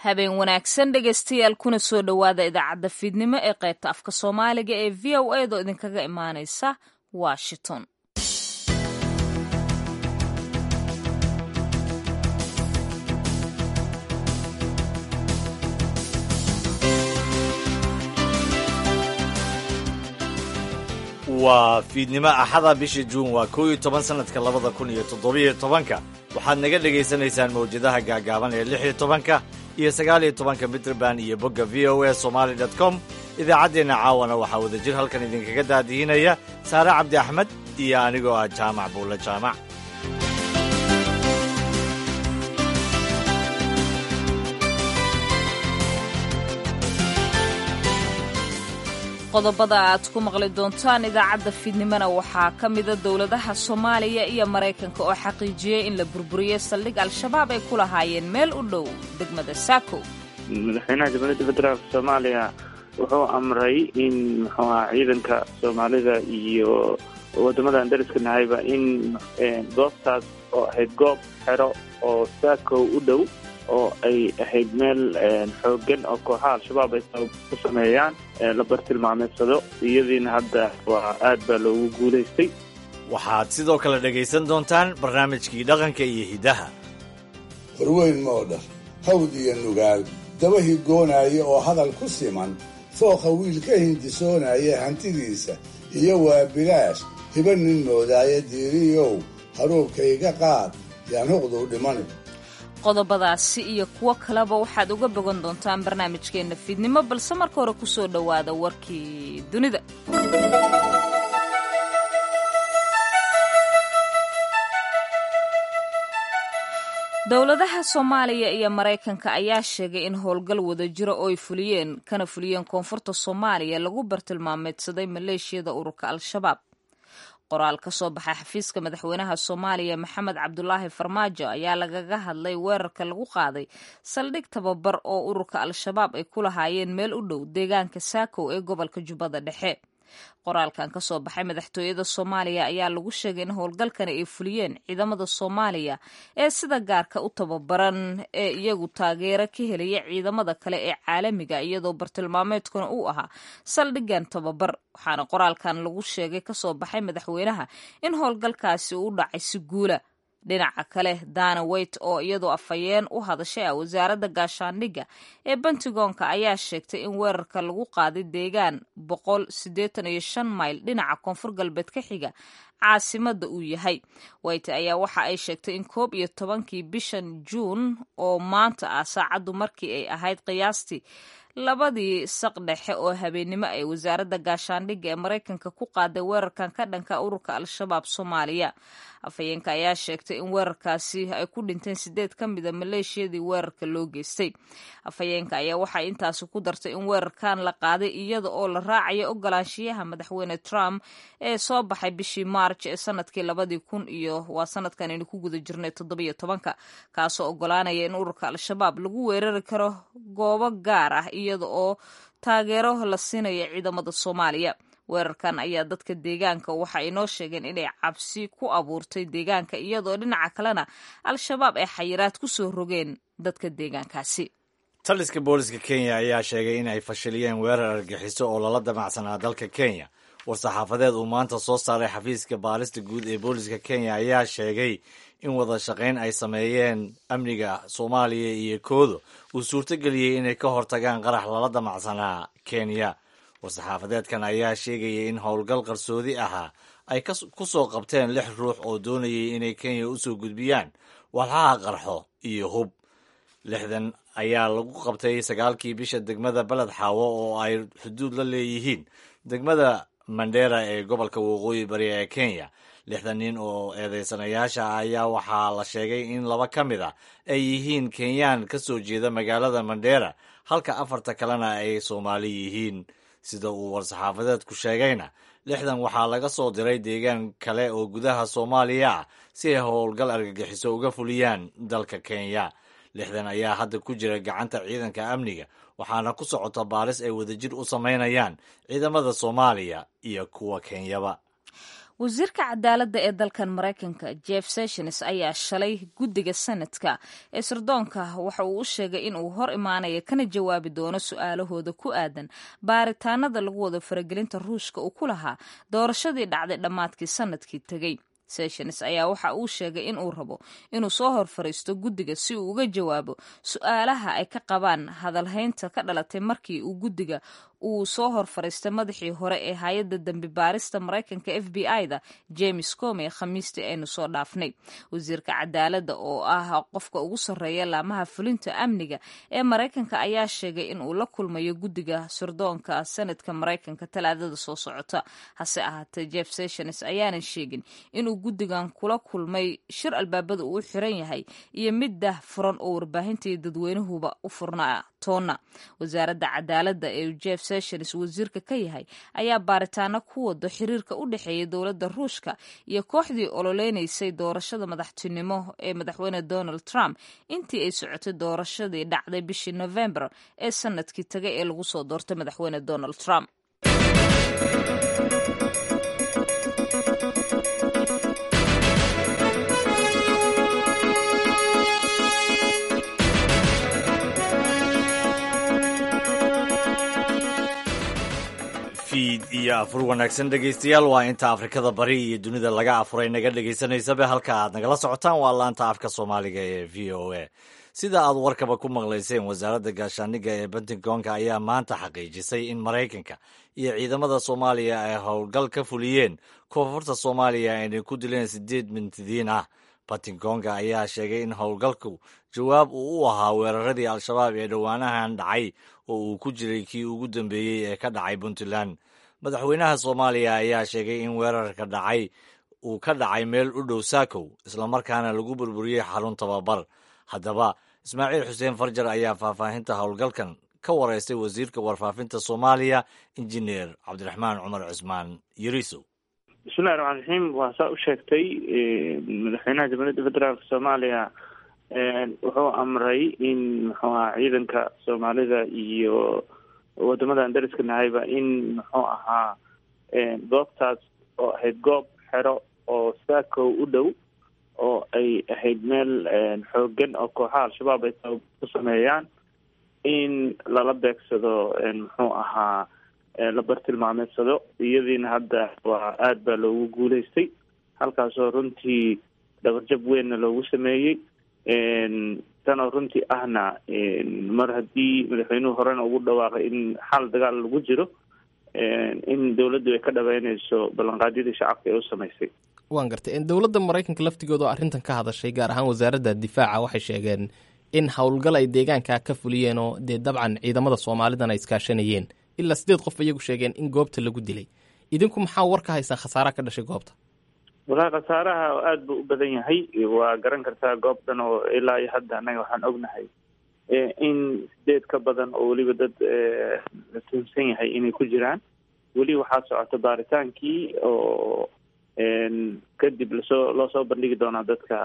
habeen wanaagsan dhegaystayaal kuna soo dhowaada idaacadda fiidnimo ee qaybta afka soomaaliga ee v o a doo idinkaga imaanaysa washington waa fiidnimo axada bisha juun waa koo iyo toban sanadka labada kun iyo toddobiyo tobanka waxaad naga dhegaysanaysaan mawjadaha gaagaaban ee lix iyo tobanka iyo sagaal iyo tobanka mitrband iyo bogga v o a somaali dot com idaacaddeenna caawana waxaa wadajir halkan idinkaga daadihinaya saare cabdi axmed iyo anigoo ah jaamac buulle jaamac qodobada aad ku maqli doontaan idaacadda fiidnimona waxaa ka mida dowladaha soomaaliya iyo maraykanka oo xaqiijiyey in la burburiyey saldhig al-shabaab ay ku lahaayeen meel u dhow degmada saako madaxweynaha jamhuuriyadda federaalk soomaaliya wuxuu amray in muxuu aha ciidanka soomaalida iyo waddamadan dariska nahayba in goobtaas oo ahayd goob xero oo saako u dhow oo ay ahayd meel xoogan oo kooxaha al-shabaab ay ku sameeyaan la bartilmaameedsado iyadiina hadda waa aad baa loogu guulaystay waxaad sidoo kale dhegaysan doontaan barnaamijkii dhaqanka iyo hiddaha horweyn moodhar hawd iyo nugaal daba higoonaya oo hadal ku siman fooqa wiil ka hindisoonaya hantidiisa iyo waa bilaash hiba nin moodaaya diiriyow haruubkayga qaad yaan huqduu dhimani qodobadaasi iyo kuwo kaleba waxaad uga bogan doontaan barnaamijkeenna fiidnimo balse marka hore ku soo dhowaada warkii dunida dowladaha soomaaliya iyo maraykanka ayaa sheegay in howlgal wadajiro oo ay fuliyeen kana fuliyeen koonfurta soomaaliya lagu bartilmaameedsaday maleeshiyada ururka al-shabaab qoraal ka soo baxay xafiiska madaxweynaha soomaaliya maxamed cabdulaahi farmaajo ayaa lagaga hadlay weerarka lagu qaaday saldhig tababar oo ururka al-shabaab ay ku lahaayeen meel u dhow deegaanka saakow ee gobolka jubbada dhexe qoraalkan ka soo baxay madaxtooyada soomaaliya ayaa lagu sheegay in howlgalkani ay fuliyeen ciidamada soomaaliya ee sida gaarka u tababaran ee iyagu taageero ka helaya ciidamada kale ee caalamiga iyadoo bartilmaameedkuna uu ahaa saldhigan tababar waxaana qoraalkan lagu sheegay kasoo baxay madaxweynaha in howlgalkaasi uu dhacay si guula dhinaca kale dana weyt oo iyadoo afhayeen u hadashay ah wasaaradda gaashaandhigga ee bentigoonka ayaa sheegtay in weerarka lagu qaaday deegaan boqol siddeetan iyo shan mayl dhinaca koonfur galbeed ka xiga caasimada uu yahay weyte ayaa waxa ay sheegtay in koob iyo tobankii bishan juun oo maanta ah saacaddu markii ay ahayd qiyaastii labadii saq dhexe oo habeennimo ay wasaaradda gaashaandhigga ee maraykanka ku qaaday weerarkan ka dhanka ururka al-shabaab soomaaliya afhayeenka ayaa sheegtay in weerarkaasi ay ku dhinteen sideed ka mida maleeshiyadii weerarka loo geystay afhayeenka ayaa waxay intaasi ku dartay in weerarkan la qaaday iyada oo la raacayo ogolaanshiyaha madaxweyne trump ee soo baxay bishii maarj ee sanadkii labadii kun iyo waa sanadkan aynu ku guda jirnay toddobiyo tobanka kaasoo ogolaanaya in ururka al-shabaab lagu weerari karo goobo gaar ah iyada oo taageero la siinayo ciidamada soomaaliya weerarkan ayaa dadka deegaanka waxa ay noo sheegeen inay cabsi ku abuurtay deegaanka iyadoo dhinaca kalena al-shabaab ay xayiraad ku soo rogeen dadka deegaankaasi taliska booliska kenya ayaa sheegay in ay fashiliyeen weerar argaxiso oo lala damacsanaa dalka kenya war-saxaafadeed uu maanta soo saaray xafiiska baarista guud ee booliska kenya ayaa sheegay in wada shaqayn ay sameeyeen amniga soomaaliya iyo koodo uu suurtogeliyey inay ka hortagaan qarax lala damacsanaa kenya war-saxaafadeedkan ayaa sheegayay in howlgal qarsoodi ahaa ay ku soo qabteen lix ruux oo doonayay inay kenya u soo gudbiyaan walxaha qarxo iyo hub lixdan ayaa lagu qabtay sagaalkii bisha degmada beled xaawo oo ay xuduud la leeyihiin degmada mandera ee gobolka waqooyi bari ee kenya lixdan nin oo eedeysanayaasha ah ayaa waxaa la sheegay in laba ka mid ah ay yihiin kenyaan ka soo jeeda magaalada mandera halka afarta kalena ay soomaali yihiin sida uu war-saxaafadeedku sheegayna lixdan waxaa laga soo diray deegaan kale oo gudaha soomaaliya ah si ay howlgal argagixiso uga fuliyaan dalka kenya lixdan ayaa hadda ku jira gacanta ciidanka amniga waxaana ku socota baaris ay wadajir u samaynayaan ciidamada soomaaliya iyo kuwa kenyaba wasiirka cadaaladda ee dalkan maraykanka jeff sessions ayaa shalay guddiga senadka ee sirdoonka waxa uu u sheegay in uu hor imaanaya kana jawaabi doono su-aalahooda ku aadan baaritaanada lagu wado faragelinta ruushka uu ku lahaa doorashadii dhacday dhammaadkii sanadkii tegey sessions ayaa waxa uu sheegay in uu rabo inuu soo hor fariisto guddiga si uu uga jawaabo su-aalaha ay ka qabaan hadalhaynta ka dhalatay markii uu guddiga uu soo hor fariistay madaxii hore ee hay-adda dembi baarista maraykanka f b i-da james comey khamiistii aynu soo dhaafnay wasiirka cadaaladda oo ah qofka ugu sarreeya laamaha fulinta amniga ee maraykanka ayaa sheegay in uu la kulmayo guddiga sirdoonka sanadka maraykanka talaadada soo socota hase ahaatee jeff sessions ayaanan sheegin inuu guddigan kula kulmay shir albaabada uu xiran yahay iyo mid dah furan oo warbaahintii dadweynuhuba u furnaa toonna wasaaradda cadaaladda ee jeff sessions wasiirka ka yahay ayaa baaritaano ku wado xiriirka u dhexeeya dowladda ruushka iyo kooxdii ololeynaysay doorashada madaxtinimo ee madaxweyne donald trump intii ay socotay doorashadii dhacday bishii november ee sanadkii tagay ee lagu soo doortay madaxweyne donald trump fiid iyo afur wanaagsan dhegaystayaal waa inta afrikada bari iyo dunida laga afuray naga dhegaysanaysabe halka aad nagala socotaan waa laanta afka soomaaliga ee v o a sida aad warkaba ku maqlayseen wasaaradda gaashaaniga ee pentagonka ayaa maanta xaqiijisay in maraykanka iyo ciidamada soomaaliya ay howlgal ka fuliyeen koonfurta soomaaliya aynay ku dileen sideed mintidiin ah pentagonka ayaa sheegay in howlgalku jawaab uu u ahaa weeraradii al-shabaab ee dhowaanahan dhacay oo uu ku jiray kii ugu dambeeyey ee ka dhacay puntland madaxweynaha soomaaliya ayaa sheegay in weerarka dhacay uu ka dhacay meel u dhow saakow islamarkaana lagu burburiyey xarun tababar haddaba ismaaciil xuseen farjar ayaa faahfaahinta howlgalkan ka wareystay wasiirka warfaafinta soomaaliya injineer cabdiraxmaan cumar cusmaan yarisow bismillahi raxmaan raxiim waa saa u sheegtay madaxweynaha jamhuuriyadda federaalk soomaaliya wuxuu amray in muxuu aha ciidanka soomaalida iyo wadamadan dariska nahayba in muxuu ahaa goobtaas oo ahayd goob xero oo saakow u dhow oo ay ahayd meel xoogan oo kooxaha al-shabaab ay ku sameeyaan in lala beegsado muxuu ahaa la bartilmaameedsado iyadiina hadda waa aada baa loogu guuleystay halkaasoo runtii dhabarjab weynna loogu sameeyey tanoo runtii ahna mar haddii madaxweynuhu horena ugu dhawaaqay in xal dagaal lagu jiro in dowladdu ay ka dhabeyneyso ballanqaadyadii shacabka ee u samaysay waan gartay dowladda maraykanka laftigooda oo arrintan ka hadashay gaar ahaan wasaaradda difaaca waxay sheegeen in howlgal ay deegaanka ka fuliyeen oo dee dabcan ciidamada soomaalidan ay iskaashanayeen ilaa sideed qof iyagu sheegeen in goobta lagu dilay idinku maxaa war ka haysaan khasaaraha ka dhashay goobta walahi khasaaraha aada buu u badan yahay waa garan kartaa goobtan oo ilaa iyo hadda annaga waxaan ognahay in sideed ka badan oo weliba dad la tuunsan yahay inay ku jiraan weli waxaa socota baaritaankii oo kadib lasoo loo soo bandhigi doonaa dadka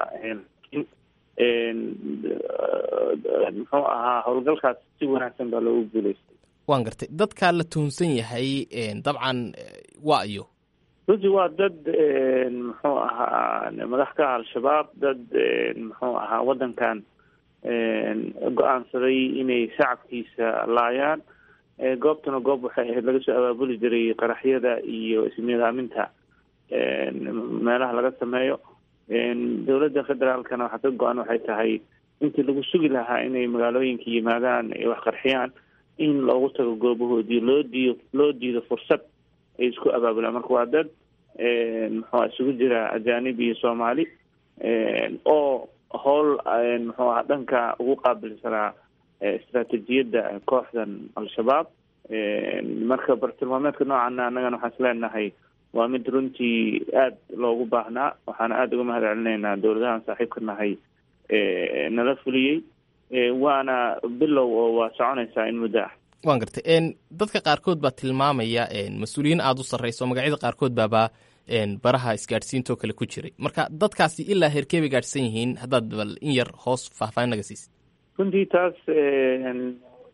muxuu ahaa howlgalkaas si wanaagsan baa loogu guuleystay waan gartay dadkaa la tuhunsan yahay dabcan waa iyo runtii waa dad muxuu ahaa madax ka al-shabaab dad muxuu ahaa waddankan go-aansaday inay shacabkiisa laayaan goobtuna goob waxay ahayd laga soo abaabuli jiray qaraxyada iyo isnidaaminta meelaha laga sameeyo dowladda federaalkana waxaa ka go-an waxay tahay intii lagu sugi lahaa inay magaalooyinka yimaadaan ay wax qarxiyaan in loogu tago goobahoodii loo diido loo diido fursad ay isku abaabulaan marka waa dad muxua isugu jira ajaanib iyo soomaali oo howl muxuu aha dhanka ugu qaabilsanaa istraatejiyadda kooxdan al-shabaab marka bartilmaameedka noocaana annagana waxaan is leenahay waa mid runtii aada loogu baahnaa waxaana aada uga mahad celinaynaa dowladahan saaxiibka nahay nala fuliyey waana bilow oo waa soconaysaa in muddo ah waan gartay dadka qaarkood baa tilmaamaya mas-uuliyiin aada u sarreyso magacyada qaarkood baabaa baraha isgaadhsiintoo kale ku jiray marka dadkaasi ilaa heerkee bay gaadhsan yihiin haddaad bal in yar hoos faahfaahin naga siisid runtii taas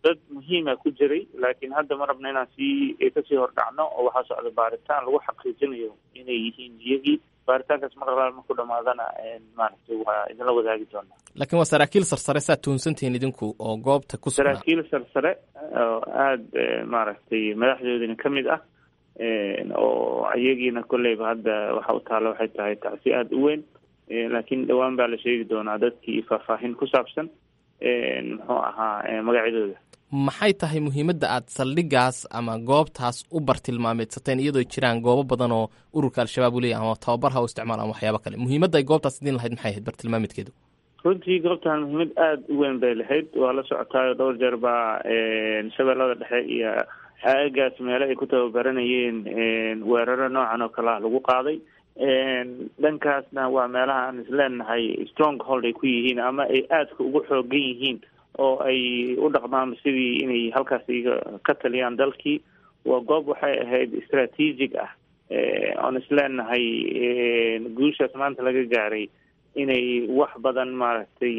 dad muhiima ku jiray laakiin hadda ma rabna inaan sii kasii hordhacno oo waxaa socda baaritaan lagu xaqiijinayo inay yihiin iyagii baaritaankaas maralaal marku dhamaadana maaragtay waa idinla wadaagi doonaa laakiin waa saraakiil sarsare saad tuhunsantihiin idinku oo goobta ku sugnaa saraakiil sarsare oo aada maaragtay madaxdoodina ka mid ah oo iyagiina kolleyba hadda waxa u taalla waxay tahay tacsi aada u weyn laakiin dhowaan baa la sheegi doonaa dadkii faahfaahin ku saabsan muxuu ahaa magacyadooda maxay tahay muhiimadda aad saldhigaas ama goobtaas u bartilmaameedsateen iyadoo jiraan goobo badan oo ururka al-shabaab u leeyahy ama tababar ha u isticmaal ama waxyaabo kale muhiimadda ay goobtaas idin lahayd maxay ahayd bartilmaameedkeedu runtii goobtan muhiimad aada u weyn bay lahayd waa la socotaayo dhowr jeer baa shabeellada dhexe iyo aagaas meele ay ku tababaranayeen weeraro noocan oo kale ah lagu qaaday dhankaasna waa meelaha aan isleenahay strong hold ay ku yihiin ama ay aadka ugu xoogan yihiin oo ay u dhaqmaan sidii inay halkaas iga ka taliyaan dalkii waa goob waxay ahayd strategic ah oon isleenahay guushaas maanta laga gaaray inay wax badan maaragtay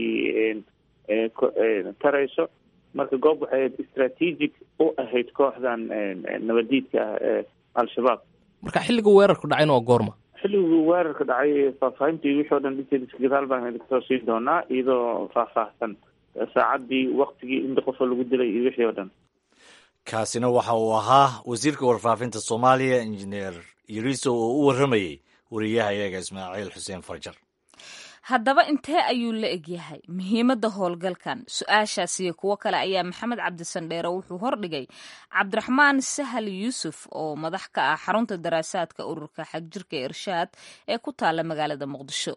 tarayso marka goob waxay ahayd strategic u ahayd kooxdan nabadiidka ah ee al-shabaab marka xilliga weerarku dhacayna waa goorma xilliguu weerarka dhacay faahfaahintii wixii o dhan detailska gadaal baan idinka soo siin doonaa iyadoo faahfaahsan saacaddii waktigii inta qofo lagu dilay iyo wixii oo dhan kaasina waxa uu ahaa wasiirka warfaafinta soomaaliya injineer yariso oo u warramayey wariyaha iyaga ismaaciil xuseen farjar haddaba intee ayuu la egyahay muhiimadda howlgalkan su-aashaas iyo kuwo kale ayaa maxamed cabdisandheere wuxuu hordhigay cabdiraxmaan sahal yuusuf oo madax ka ah xarunta daraasaadka ururka xagjirka irshaad ee ku taala magaalada muqdisho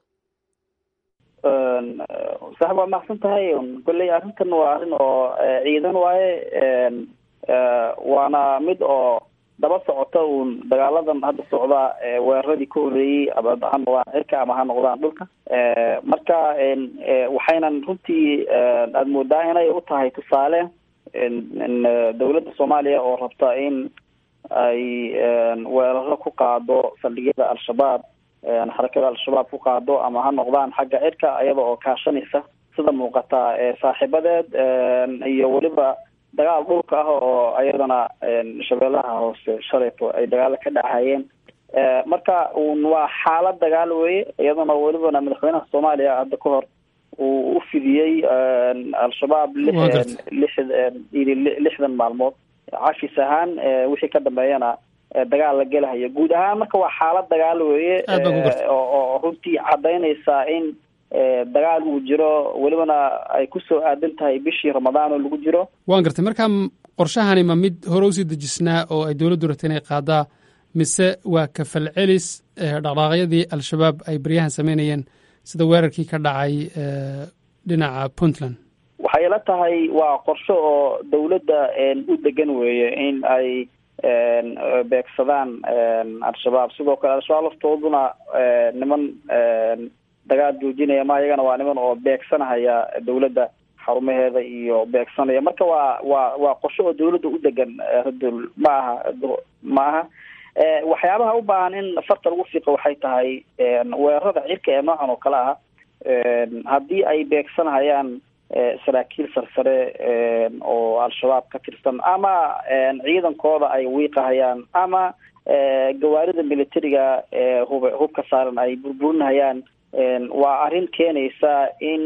sax waa macsan tahay kolley arrintan waa arrin oo ciidan waaye waana mid oo daba socota uun dagaaladan hadda socda weeraradii ka horreeyey ama ha noqdaan cirka ama ha noqdaan dhulka marka waxaynan runtii aada moodaa inay u tahay tusaale dawladda soomaaliya oo rabta in ay weeraro ku qaado saldhigyada al-shabaab xarakada al-shabaab ku qaado ama ha noqdaan xagga cirka iyada oo kaashanaysa sida muuqata saaxiibadeed iyo weliba dagaal dhulka ah oo ayadana shabeellaha hoose shalayto ay dagaalo ka dhacayeen marka un waa xaalad dagaal weye iyadana welibana madaxweynaha soomaaliya hadda ka hor uu u fidiyey al-shabaab lix lixdan maalmood cashis ahaan wixii ka dambeeyana dagaal la gelahayo guud ahaan marka waa xaalad dagaal weye oo runtii cadaynaysa in dagaal uu jiro welibana ay kusoo aadan tahay bishii ramadaan oo lagu jiro waan gartay marka qorshahani ma mid hore usii dejisnaa oo ay dowladdu ratay inay qaadaa mise waa kafal celis dhaqdhaaqyadii al-shabaab ay baryahan sameynayeen sida weerarkii ka dhacay dhinaca puntland waxay la tahay waa qorsho oo dowladda u degan weeye in ay beegsadaan al-shabaab sidoo kale al-shabaab laftooduna niman dagaal joojinaya ma iyagana waa niman oo beegsanahaya dowladda xarumaheeda iyo beegsanaya marka waa waa waa qorsho oo dowladda u degan radul ma aha ma aha waxyaabaha u baahan in farta lagu fiiqo waxay tahay weerarada cirka ee noocan oo kale ah haddii ay beegsanahayaan saraakiil sarsare oo al-shabaab ka tirsan ama ciidankooda ay wiiqahayaan ama gawaarida militariga ee hub hubka saaran ay burburinahayaan waa arrin keenaysa in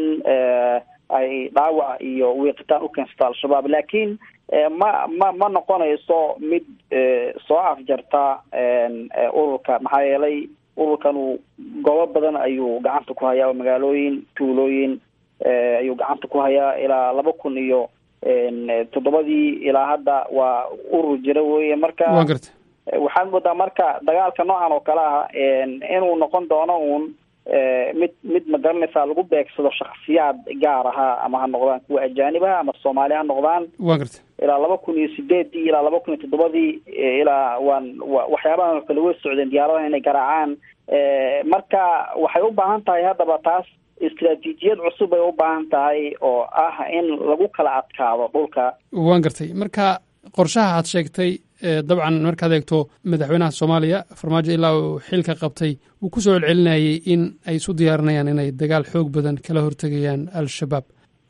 ay dhaawac iyo wiiqitaan u keensato al-shabaab laakiin ma ma ma noqonayso mid soo afjarta ururka maxaa yeelay ururkanu goobo badan ayuu gacanta ku hayaa magaalooyin tuulooyin ayuu gacanta ku hayaa ilaa laba kun iyo toddobadii ilaa hadda waa urur jira weye marka waan garta waxaad moodaa marka dagaalka noocan oo kale ah inuu noqon doono uun mid mid ma garanaysaa lagu beegsado shaksiyaad gaar ahaa ama ha noqdaan kuwa ajaanibaha ama soomaali ha noqdaan waan garta ilaa laba kun iyo sideedii ilaa laba kun iyo toddobadii ilaa waan waxyaabahan oo kale way socdeen diyaaradaha inay garaacaan marka waxay u baahan tahay haddaba taas istraatiijiyad cusub ay u baahan tahay oo ah in lagu kala adkaado dhulka waan gartay marka qorshaha aad sheegtay dabcan markaad eegto madaxweynaha soomaaliya farmaajo ilaa uu xilka qabtay wuu ku soo celcelinayay in ay isu diyaarinayaan inay dagaal xoog badan kala hortegayaan al-shabaab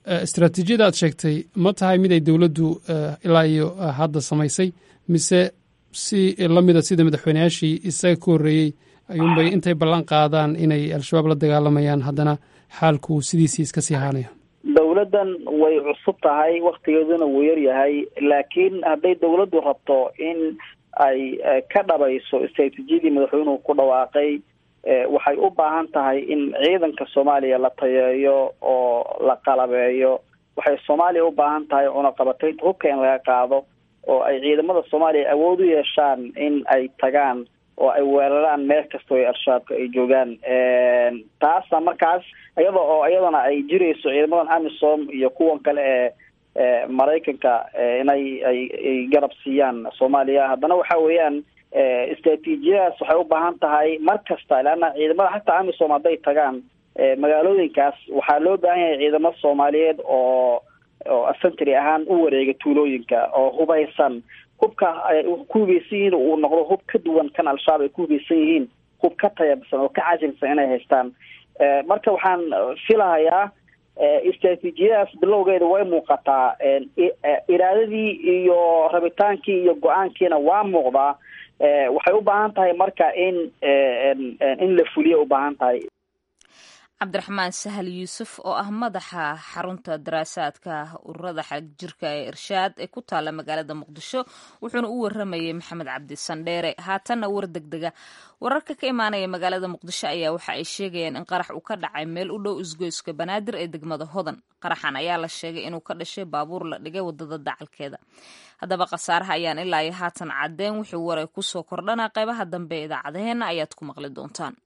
istaraatiijiyada aad sheegtay ma tahay mid ay dowladdu ilaa iyo hadda samaysay mise si lamida sida madaxweyneyaashii isaga ka horreeyey ayuunbay intay ballan qaadaan inay al-shabaab la dagaalamayaan haddana xaalku sidiisii iska sii ahaanayo dowladdan way cusub tahay waktigeeduna wuu yar yahay laakiin hadday dowladdu rabto in ay ka dhabayso istaraatiijiyadii madaxweynuhu ku dhawaaqay waxay u baahan tahay in ciidanka soomaaliya la tayeeyo oo la qalabeeyo waxay soomaaliya u baahan tahay cunaqabataynta hubka in laga qaado oo ay ciidamada soomaaliya awood u yeeshaan in ay tagaan oo ay weeraraan meel kastoo ay al-shabaabka ay joogaan taasa markaas iyada oo iyadana ay jirayso ciidamadan amisom iyo kuwan kale ee maraykanka inay ay ay garab siiyaan soomaaliya haddana waxa weeyaan istaraatiijiyadaas waxay u baahan tahay mar kasta leanna ciidamada xataa amisom hadday tagaan magaalooyinkaas waxaa loo baahan yahay ciidamo soomaaliyeed oo oo afantry ahaan u wareega tuulooyinka oo hubaysan hubka ay ku hubeysan yihiin uu noqdo hub ka duwan kan al-shabaab ay ku hubeysan yihiin hub ka tayabsan oo ka cajilsan inay haystaan marka waxaan filahayaa istaraatiijiyadaas bilowgeeda way muuqataa iraadadii iyo rabitaankii iyo go-aankiina waa muuqdaa waxay u baahan tahay marka in in la fuliyo u baahan tahay cabdiraxmaan sahal yuusuf oo ah madaxa xarunta daraasaadka ururada xagjirka ee irshaad ee ku taala magaalada muqdisho wuxuuna u waramayay maxamed cabdi sandheere haatanna war degdega wararka ka imaanaya magaalada muqdisho ayaa waxa ay sheegayaan in qarax uu ka dhacay meel u dhow isgoyska banaadir ee degmada hodan qaraxan ayaa la sheegay inuu ka dhashay baabuur la dhigay wadada dacalkeeda haddaba khasaaraha ayaan ilaa iyo haatan caddeen wuxuu waray kusoo kordhana qaybaha dambe ee idaacadaheenna ayaad ku maqli doontaan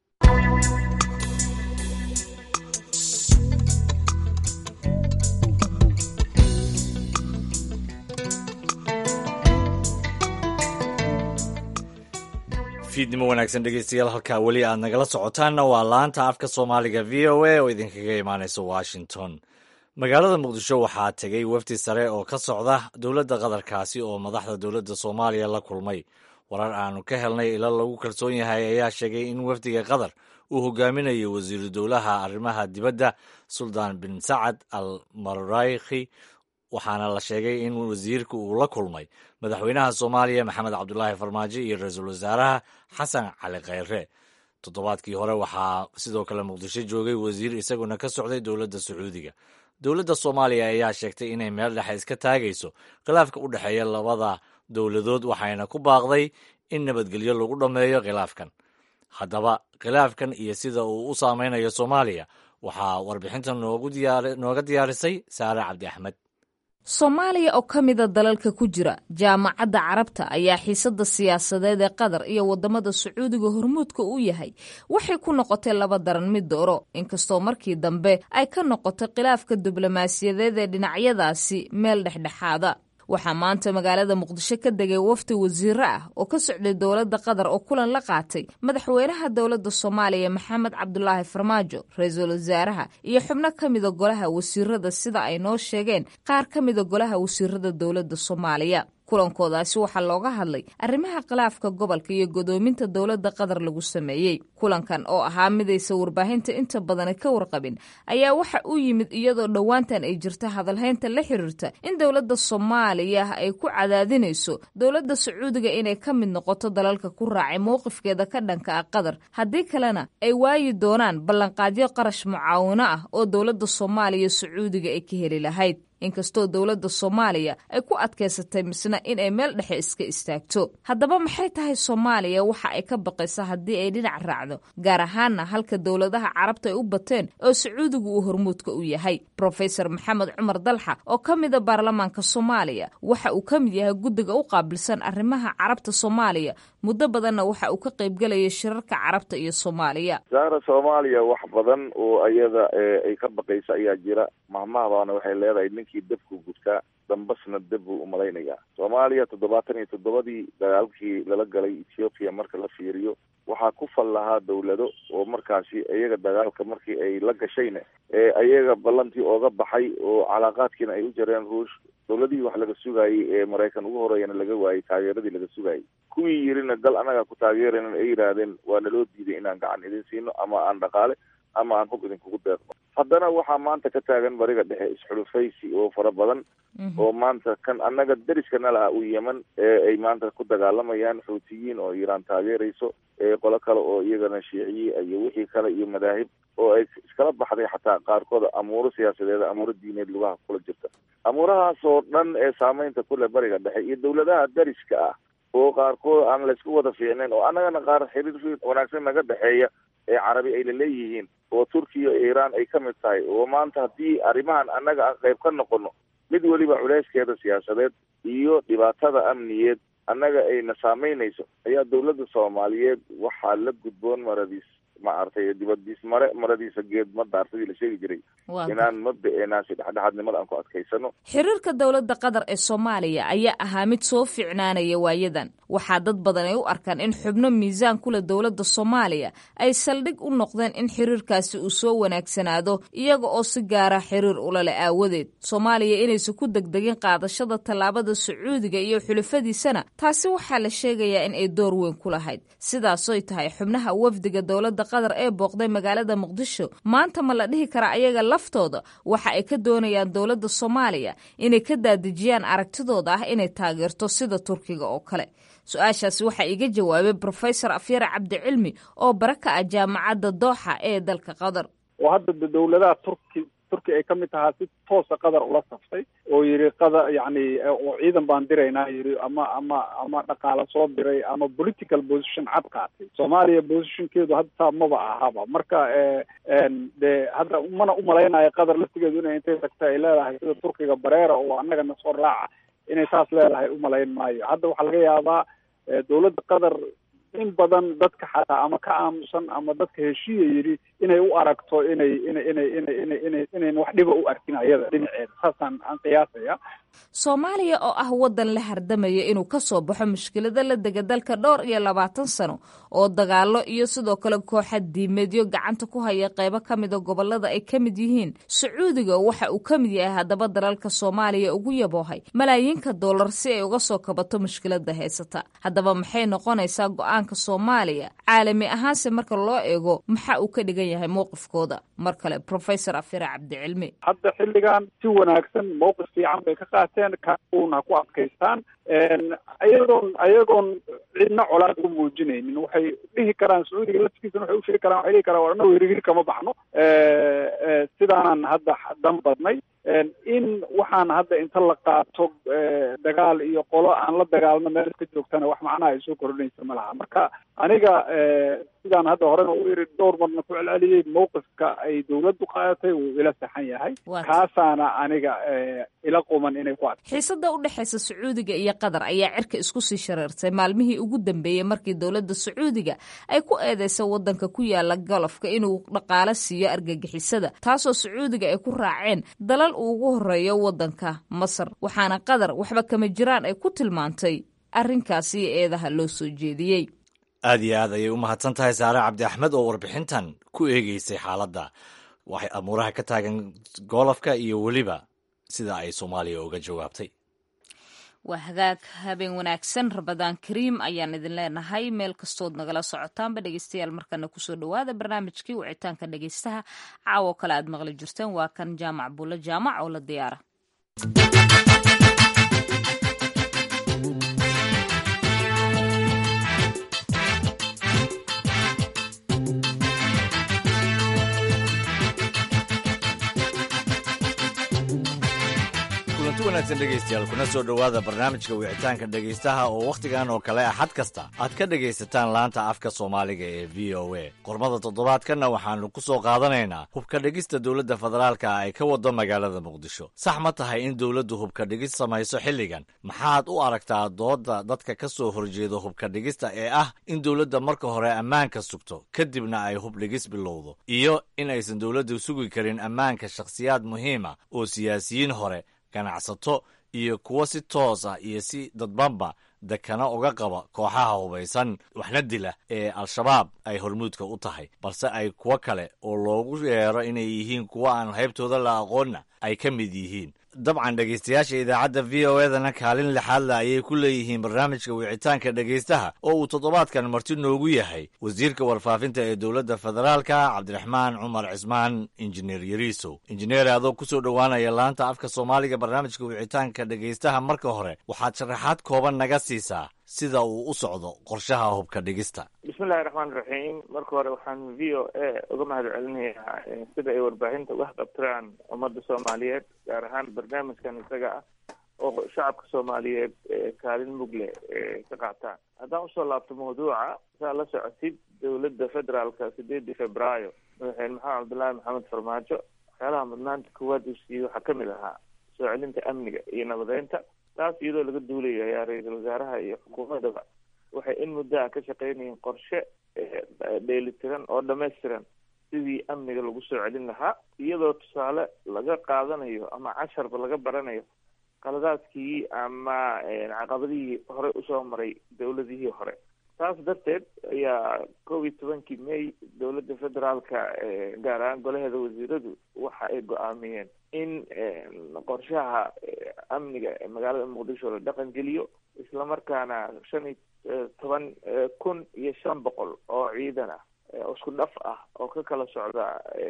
fiidnimo wanaagsan dhegeystayaal halkaa weli aad nagala socotaanna waa laanta afka soomaaliga v o a oo idinkaga imaaneysa washington magaalada muqdisho waxaa tegey wafdi sare oo ka socda dowladda qatarkaasi oo madaxda dowladda soomaaliya la kulmay warar aanu ka helnay ilo lagu kalsoon yahay ayaa sheegay in wafdiga qatar uu hogaaminayo wasiiru dowlaha arrimaha dibadda suldaan bin sacad al marayki waxaana la sheegay in wasiirka uu la kulmay madaxweynaha soomaaliya maxamed cabdulaahi farmaajo iyo ra-iisul wasaaraha xasan cali kheyre toddobaadkii hore waxaa sidoo kale muqdisho joogay wasiir isaguna ka socday dowladda sacuudiga dowladda soomaaliya ayaa sheegtay inay meel dhexe iska taagayso khilaafka u dhexeeya labada dowladood waxayna ku baaqday in nabadgelyo lagu dhammeeyo khilaafkan haddaba khilaafkan iyo sida uu u saameynayo soomaaliya waxaa warbixinta nooga diyaarisay saare cabdi axmed soomaaliya oo ka mida dalalka ku jira jaamacadda carabta ayaa xiisadda siyaasadeed ee qatar iyo wadamada sacuudiga hormuudka u yahay waxay ku noqotay laba daran mid dooro inkastoo markii dambe ay ka noqotay khilaafka diblomaasiyadeed ee dhinacyadaasi meel dhexdhexaada waxaa maanta magaalada muqdisho ka degay wafdi wasiiro ah oo ka socday dowladda qatar oo kulan la qaatay madaxweynaha dowladda soomaaliya maxamed cabdulaahi farmaajo ra-iisul wasaaraha iyo xubno ka mida golaha wasiirada sida ay noo sheegeen qaar ka mida golaha wasiirada dowladda soomaaliya kulankoodaasi waxaa looga hadlay arrimaha khilaafka gobolka iyo godoominta dowladda qatar lagu sameeyey kulankan oo ahaa midaysa warbaahinta inta badani ka warqabin ayaa waxa u yimid iyadoo dhowaantan ay jirta hadalhaynta la xiriirta in dowladda soomaaliya ay ku cadaadinayso dowladda sacuudiga inay ka mid noqoto dalalka ku raacay mowqifkeeda ka dhanka ah qatar haddii kalena ay waayi doonaan ballanqaadyo qarash mucaawino ah oo dowladda soomaaliya sacuudiga ay ka heli lahayd inkastoo dowladda soomaaliya ay ku adkaysatay misna inay meel dhexe iska istaagto haddaba maxay tahay soomaaliya waxa ay ka baqaysa haddii ay dhinac raacdo gaar ahaana halka dowladaha carabta ay u bateen oo sacuudigu uu hormuudka u yahay rofesor maxamed cumar dalxa oo ka mida baarlamaanka soomaaliya waxa uu ka mid yahay guddiga u qaabilsan arrimaha carabta soomaaliya muddo badanna waxa uu ka qaybgelayay shirarka carabta iyo soomaaliya saara soomaaliya wax badan oo ayada ay ka baqaysa ayaa jira mahmahdaana waxay leedahay ninkii dabku gudkaa dambasna dab buu umalaynayaa soomaaliya toddobaatan iyo toddobadii dagaalkii lala galay ethoopiya marka la fiiriyo waxaa ku fal lahaa dawlado oo markaasi iyaga dagaalka markii ay la gashayna ee ayaga ballantii ooga baxay oo calaaqaadkiina ay u jareen ruush dawladihii wax laga sugayay ee maraykan ugu horeeyana laga waayey taageeradii laga sugayay kuwii yirina dal annaga ku taageeraynan ay yidhaahdeen waa naloo diiday inaan gacan idin siino ama aan dhaqaale ama aan hub idinkugu deeqno haddana waxaa maanta ka taagan bariga dhexe isxulufaysi oo fara badan oo maanta kan annaga deriska nala ah u yeman ee ay maanta ku dagaalamayaan xuutiyiin oo iiraan taageerayso qolo kale oo iyagana shiiciyi iyo wixii kale iyo madaahib oo ay iskala baxday xataa qaarkood amuuro siyaasadeed amuuro diineed lugaha kula jirta amuurahaas oo dhan ee saameynta kule bariga dhexe iyo dawladaha deriska ah oo qaarkood aan laysku wada fiicnayn oo annagana qaar xiriir wanaagsan naga dhexeeya ee carabi ay laleeyihiin oo turkiya iyo iiraan ay ka mid tahay oo maanta haddii arrimahan annaga aan qayb ka noqono mid weliba culeyskeeda siyaasadeed iyo dhibaatada amniyeed annaga ayna saameynayso ayaa dawladda soomaaliyeed waxaa la gudboon maradiis maaragtay dibadiis mare maradiisa geed ma daartadii la sheegi jiray inaan mabda-eenaasi dhexdhexaadnimada aan ku adkaysano xiriirka dowladda qatar ee soomaaliya ayaa ahaa mid soo fiicnaanaya waayadan waxaa dad badan ay u arkaan in xubno miisaan kule dowladda soomaaliya ay saldhig u noqdeen in xiriirkaasi uu soo wanaagsanaado iyaga oo si gaara xiriir ulale aawadeed soomaaliya inaysan ku degdegin qaadashada tallaabada sacuudiga iyo xulafadiisana taasi waxaa la sheegayaa in ay door weyn ku lahayd sidaasoy tahay xubnaha wafdiga dowladda qatar ee booqday magaalada muqdisho maanta ma la dhihi karaa ayaga laftooda waxa ay ka doonayaan dowladda soomaaliya inay ka daadejiyaan aragtidooda ah inay taageerto sida turkiga oo kale su-aashaasi waxaa iga jawaabay brofesor afyare cabdicilmi oo bara ka ah jaamacadda dooxa ee dalka qatar oo hadda dowladaha turki turki ay ka mid tahaa si toosa qatar ula saftay oo yidhi qada yacni oo ciidan baan diraynaa yidhi ama ama ama dhaqaala soo diray ama political position cad qaatay soomaaliya positionkeedu hadda saa maba ahaba marka dee hadda mana umalaynayo qatar laftigeedu inay intay tagta ay leedahay sida turkiga bareera oo annagana soo raaca inay saas leedahay umalayn maayo hadda waxaa laga yaabaa dowladda qatar in badan dadka xataa ama ka aamusan ama dadka heshiiya yidhi inay u aragto inay inay inay inay inay inay inayn wax dhiba u arkin ayada dhinaceeda saasaan aan qiyaasaya soomaaliya oo ah waddan la hardamaya inuu ka soo baxo mushkilada la dega dalka dhowr iyo labaatan sano oo dagaalo iyo sidoo kale kooxa diimeedyo gacanta ku haya qeybo ka mida gobolada ay ka mid yihiin sacuudiga waxa uu ka mid yahay haddaba dalalka soomaaliya ugu yaboohay malaayiinka dollar si ay uga soo kabato mushkilada haysata haddaba maxay noqonaysaa go-aanka soomaaliya caalami ahaanse marka loo eego maxa uu ka dhigan yahay mowqifkooda mar kale professor afire cabdicilmi hadda xilligan si wanaagsan mowqif fiican bay ka qaateen kauna ku adkaystaan ayagoon ayagoon cidna colaad u muujinaynin waxay dhihi karaan sacuudiga laftigiisana waxay ushegi karaan waxay dhihi karaan war annagu hirigir kama baxno sidaanan hadda dan badnay in waxaan hadda inta la qaato dagaal iyo qolo aan la dagaalno meel iska joogtana wax macnaha ay soo kordhinaysa ma laha marka aniga sidaan hadda horena u iri dhowr marna ku celceliyey mowqifka ay dawladdu qaadatay wuu ila saxan yahay kaasaana aniga ila quman inay ku ad xiisada u dhexaysa sacuudiga iyo qatar ayaa cirka isku sii shareertay maalmihii ugu dambeeyey markii dowladda sacuudiga ay ku eedeysay waddanka ku yaala golofka inuu dhaqaalo siiyo argagixisada taasoo sacuudiga ay ku raaceen dalal uu ugu horeeyo waddanka masar waxaana qatar waxba kama jiraan ay ku tilmaantay arrinkaasi iyo eedaha loo soo jeediyey aad iyo aad ayay u mahadsan tahay saare cabdi axmed oo warbixintan ku eegeysay xaaladda waxay amuuraha ka taagan goolofka iyo weliba sida ay soomaaliya uga jawaabtay waa hagaag habeen wanaagsan rabadaan kariim ayaan idin leenahay meel kastood nagala socotaanba dhegeystayaal markana kusoo dhowaada barnaamijkii wicitaanka dhegeystaha caawo kale aad maqli jirteen waa kan jaamac buulo jaamac oo la diyaara kulanti wanaagsan dhegaystayaal kuna soo dhowaada barnaamijka wicitaanka dhegaystaha oo wakhtigan oo kale axad kasta aad ka dhegaysataan laanta afka soomaaliga ee v o a qormada toddobaadkanna waxaannu ku soo qaadanaynaa hubka dhigista dowladda federaalka ay ka wado magaalada muqdisho sax ma tahay in dowladdu hubka dhigis samayso xilligan maxaad u aragtaa doodda dadka ka soo horjeeda hubka dhigista ee ah in dowladda marka hore ammaanka sugto kadibna ay hub dhigis bilowdo iyo in aysan dowladdu sugi karin ammaanka shakhsiyaad muhiima oo siyaasiyiin hore ganacsato iyo kuwo si toos ah iyo si dadbanba dekana uga qaba kooxaha hubaysan waxna dila ee al-shabaab ay hormuudka u tahay balse ay kuwo kale oo loogu yeero inay yihiin kuwo aan haybtooda la aqoonna ay ka mid yihiin dabcan dhegaystayaasha idaacadda v o edana kaalin lixaadle ayay ku leeyihiin barnaamijka wicitaanka dhegaystaha oo uu toddobaadkan marti noogu yahay wasiirka warfaafinta ee dowladda federaalka cabdiraxmaan cumar cismaan injineer yariisow injineer adoo kusoo dhowaanaya laanta afka soomaaliga barnaamijka wicitaanka dhegaystaha marka hore waxaad sharaxaad kooban naga siisaa sida uu u socdo qorshaha hubka dhigista bismillahi raxmaan raxiim marka hore waxaan v o a uga mahad celinayaa sida ay warbaahinta uga haqabtiraan ummadda soomaaliyeed gaar ahaan barnaamijkan isaga ah oo shacabka soomaaliyeed kaalin mugle ka qaataan haddaan usoo laabto mawduuca saa la socotid dowladda federaalka sideedii februaayo madaxweyne maxamed cabdullaahi maxamed farmaajo waxyaalaha mudnaanta koowaad uu siiyey waxaa kamid ahaa soo celinta amniga iyo nabadeynta taas iyadoo laga duulayo ayaa ra-iisul wasaaraha iyo xukuumadaba waxay in muddo ah ka shaqeynayeen qorshe dheelitiran oo dhammaystiran sidii amniga lagu soo celin lahaa iyadoo tusaale laga qaadanayo ama casharba laga baranayo qaladaadkii ama caqabadihii horey usoo maray dowladihii hore taas darteed ayaa koob iyo tobankii may dowladda federaalka gaar ahaan golaheeda wasiiradu waxa ay go-aamiyeen in qorshaha amniga ee magaalada muqdisho la dhaqan geliyo islamarkaana shan iyo toban kun iyo shan boqol oo ciidan ah isku dhaf ah oo ka kala socda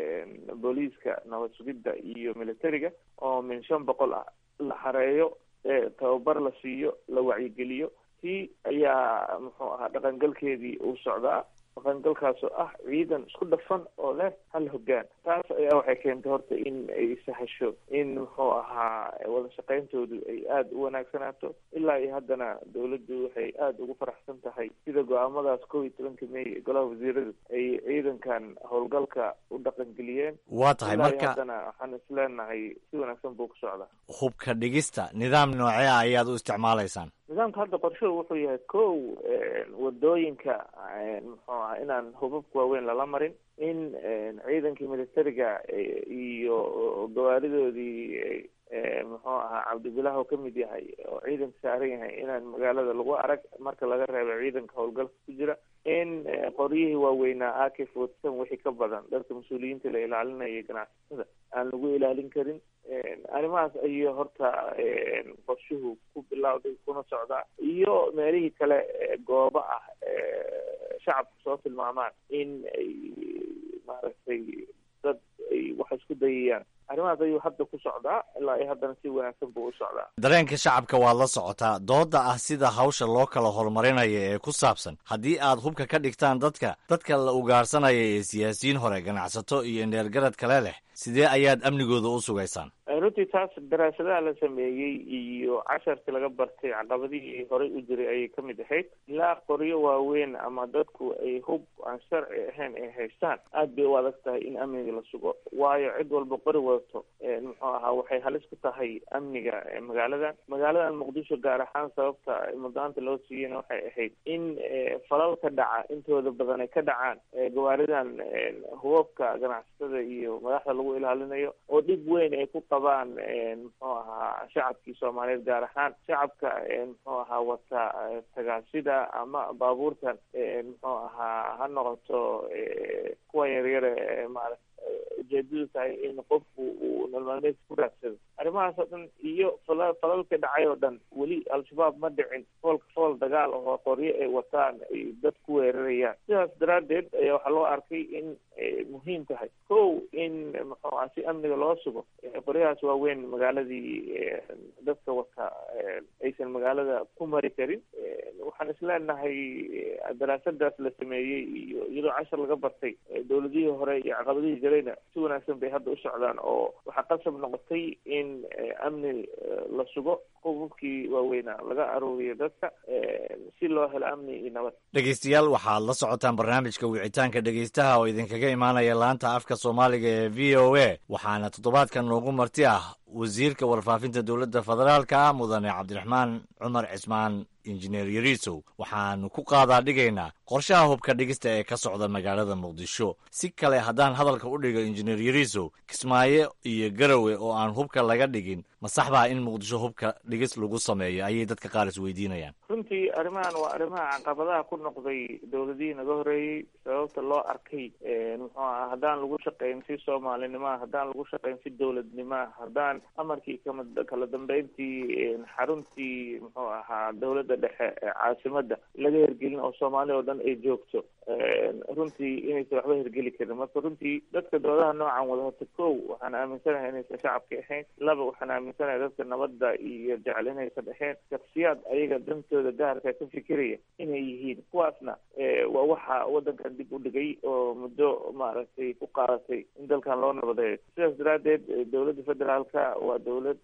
booliiska nabad sugidda iyo militariga oo min shan boqol ah la xareeyo tababar la siiyo la wacyigeliyo tii ayaa muxuu ahaa dhaqangalkeedii uu socdaa dhaqangalkaas oo ah ciidan isku dhafan oo leh hal hoggaan taas ayaa waxay keentay horta in ay sahasho in muxuu ahaa wada shaqayntoodu ay aada u wanaagsanaato ilaa iyo haddana dowladdu waxay aada ugu faraxsan tahay sida go-aamadaas kow iyo tobanka may ee golaha wasiiradu ay ciidankan howlgalka u dhaqangeliyeen waa tahay ilaa iyo marka haddana waxaan isleenahay si wanaagsan buu ku socdaa hubka dhigista nidaam noocee ah ayaad u isticmaalaysaan nidaamka hadda qorshuhu wuxuu yahay kow wadooyinka muxuu aha inaan hubabka waaweyn lala marin in ciidankii militariga iyo gawaaridoodii muxuu ahaa cabdibilah oo kamid yahay oo ciidanka saaran yahay inaan magaalada lagu arag marka laga reebo ciidanka howlgalka ku jira in qoryihii waaweynaa a k forty wixii ka badan dadka mas-uuliyiinta la ilaalinaya ganacsatada aan lagu ilaalin karin arrimahaas ayuu horta qorshuhu ku bilowday kuna socdaa iyo meelihii kale goobo ah shacabku soo tilmaamaan in ay maaragtay dad ay wax isku dayayaan arrimahaas ayuu hadda ku socdaa ilaa iyo haddana si wanaagsan buu u socdaa dareenka shacabka waad la socotaa dooda ah sida hawsha loo kala horumarinaya ee ku saabsan haddii aad hubka ka dhigtaan dadka dadka la ugaarsanaya ee siyaasiyiin hore ganacsato iyo indheergarad kale leh sidee ayaad amnigooda u sugaysaan runtii taas daraasadaha la sameeyey iyo casharkii laga bartay caqabadihii horey u jiray ayay kamid ahayd ilaa qoryo waaweyn ama dadku ay hub aan sharci ahayn ay haystaan aad bay u adag tahay in amniga la sugo waayo cid walba qori wadato muxuu ahaa waxay halis ku tahay amniga magaaladan magaaladan muqdisho gaar ahaan sababta muddaanta loo siiyeyna waxay ahayd in falalka dhaca intooda badan ay ka dhacaan gawaaridan hubabka ganacsatada iyo madaxda lagu ilaalinayo oo dhib weyn ay ku qabaan muxuu ahaa shacabkii soomaaliyeed gaar ahaan shacabka muxuu ahaa wata tagaasida ama baabuurtan muxuu ahaa ha noqoto kuwa yaryare maarata ujeedadu tahay in qofku uu nololmaalmeedka ku raadsado arrimahaas oo dhan iyo fala falalka dhacay oo dhan weli al-shabaab ma dhicin foolka fool dagaal oo qoryo ay wataan ay dad ku weerarayaan sidaas daraaddeed ayaa waxaa loo arkay in muhiim tahay kow in muxuu ah si amniga loo sugo qoryahaas waaweyn magaaladii dadka wata aysan magaalada ku mari karin waxaan isleenahay daraasadaas la sameeyey iyo iyadoo cashar laga bartay dowladihii hore iyo caqabadihii jirayna si wanaagsan bay hadda u socdaan oo waxaa qasab noqotay in amni la sugo qububkii waaweynaa laga aruuriyo dadka si loo helo amni iyo nabad dhegeystayaal waxaad la socotaan barnaamijka wicitaanka dhegeystaha oo idinkaga imaanaya laanta afka soomaaliga ee v o a waxaana toddobaadkan noogu marti ah wasiirka warfaafinta dowladda federaalka mudane cabdiraxmaan cumar cismaan injineer yariisow waxaanu ku qaadaa dhigaynaa qorshaha hubka dhigista ee ka socda magaalada muqdisho si kale haddaan hadalka u dhigo injineer yariisow kismaayo iyo garowe oo aan hubka laga dhigin ma sax baa in muqdisho hubka dhigis lagu sameeyo ayay dadka qaar isweydiinayaan runtii arrimahan waa arrimaha caqabadaha ku noqday dowladihii naga horeeyey sababta loo arkay muxuu aha haddaan lagu shaqayn si soomaalinimaa haddaan lagu shaqayn si dowladnimaa haddaan amarkii kama kala dambeyntii xaruntii muxuu ahaa dowladda dhexe ee caasimadda laga hergelin oo soomaali oo dhan ay joogto runtii inaysan waxba hergeli karin marka runtii dadka doodaha noocan wada horta kow waxaan aaminsanahay inaysan shacabka ahayn laba waxaan aaminsanahay dadka nabadda iyo jecel inaysan ahayn shaksiyaad ayaga dantooda gaarka ka fikiraya inay yihiin kuwaasna waa waxa wadankan dib u dhigay oo muddo maaragtay ku qaadatay in dalkan loo nabadeeyo sidaas daraadeed dowladda federaalka waa dowlad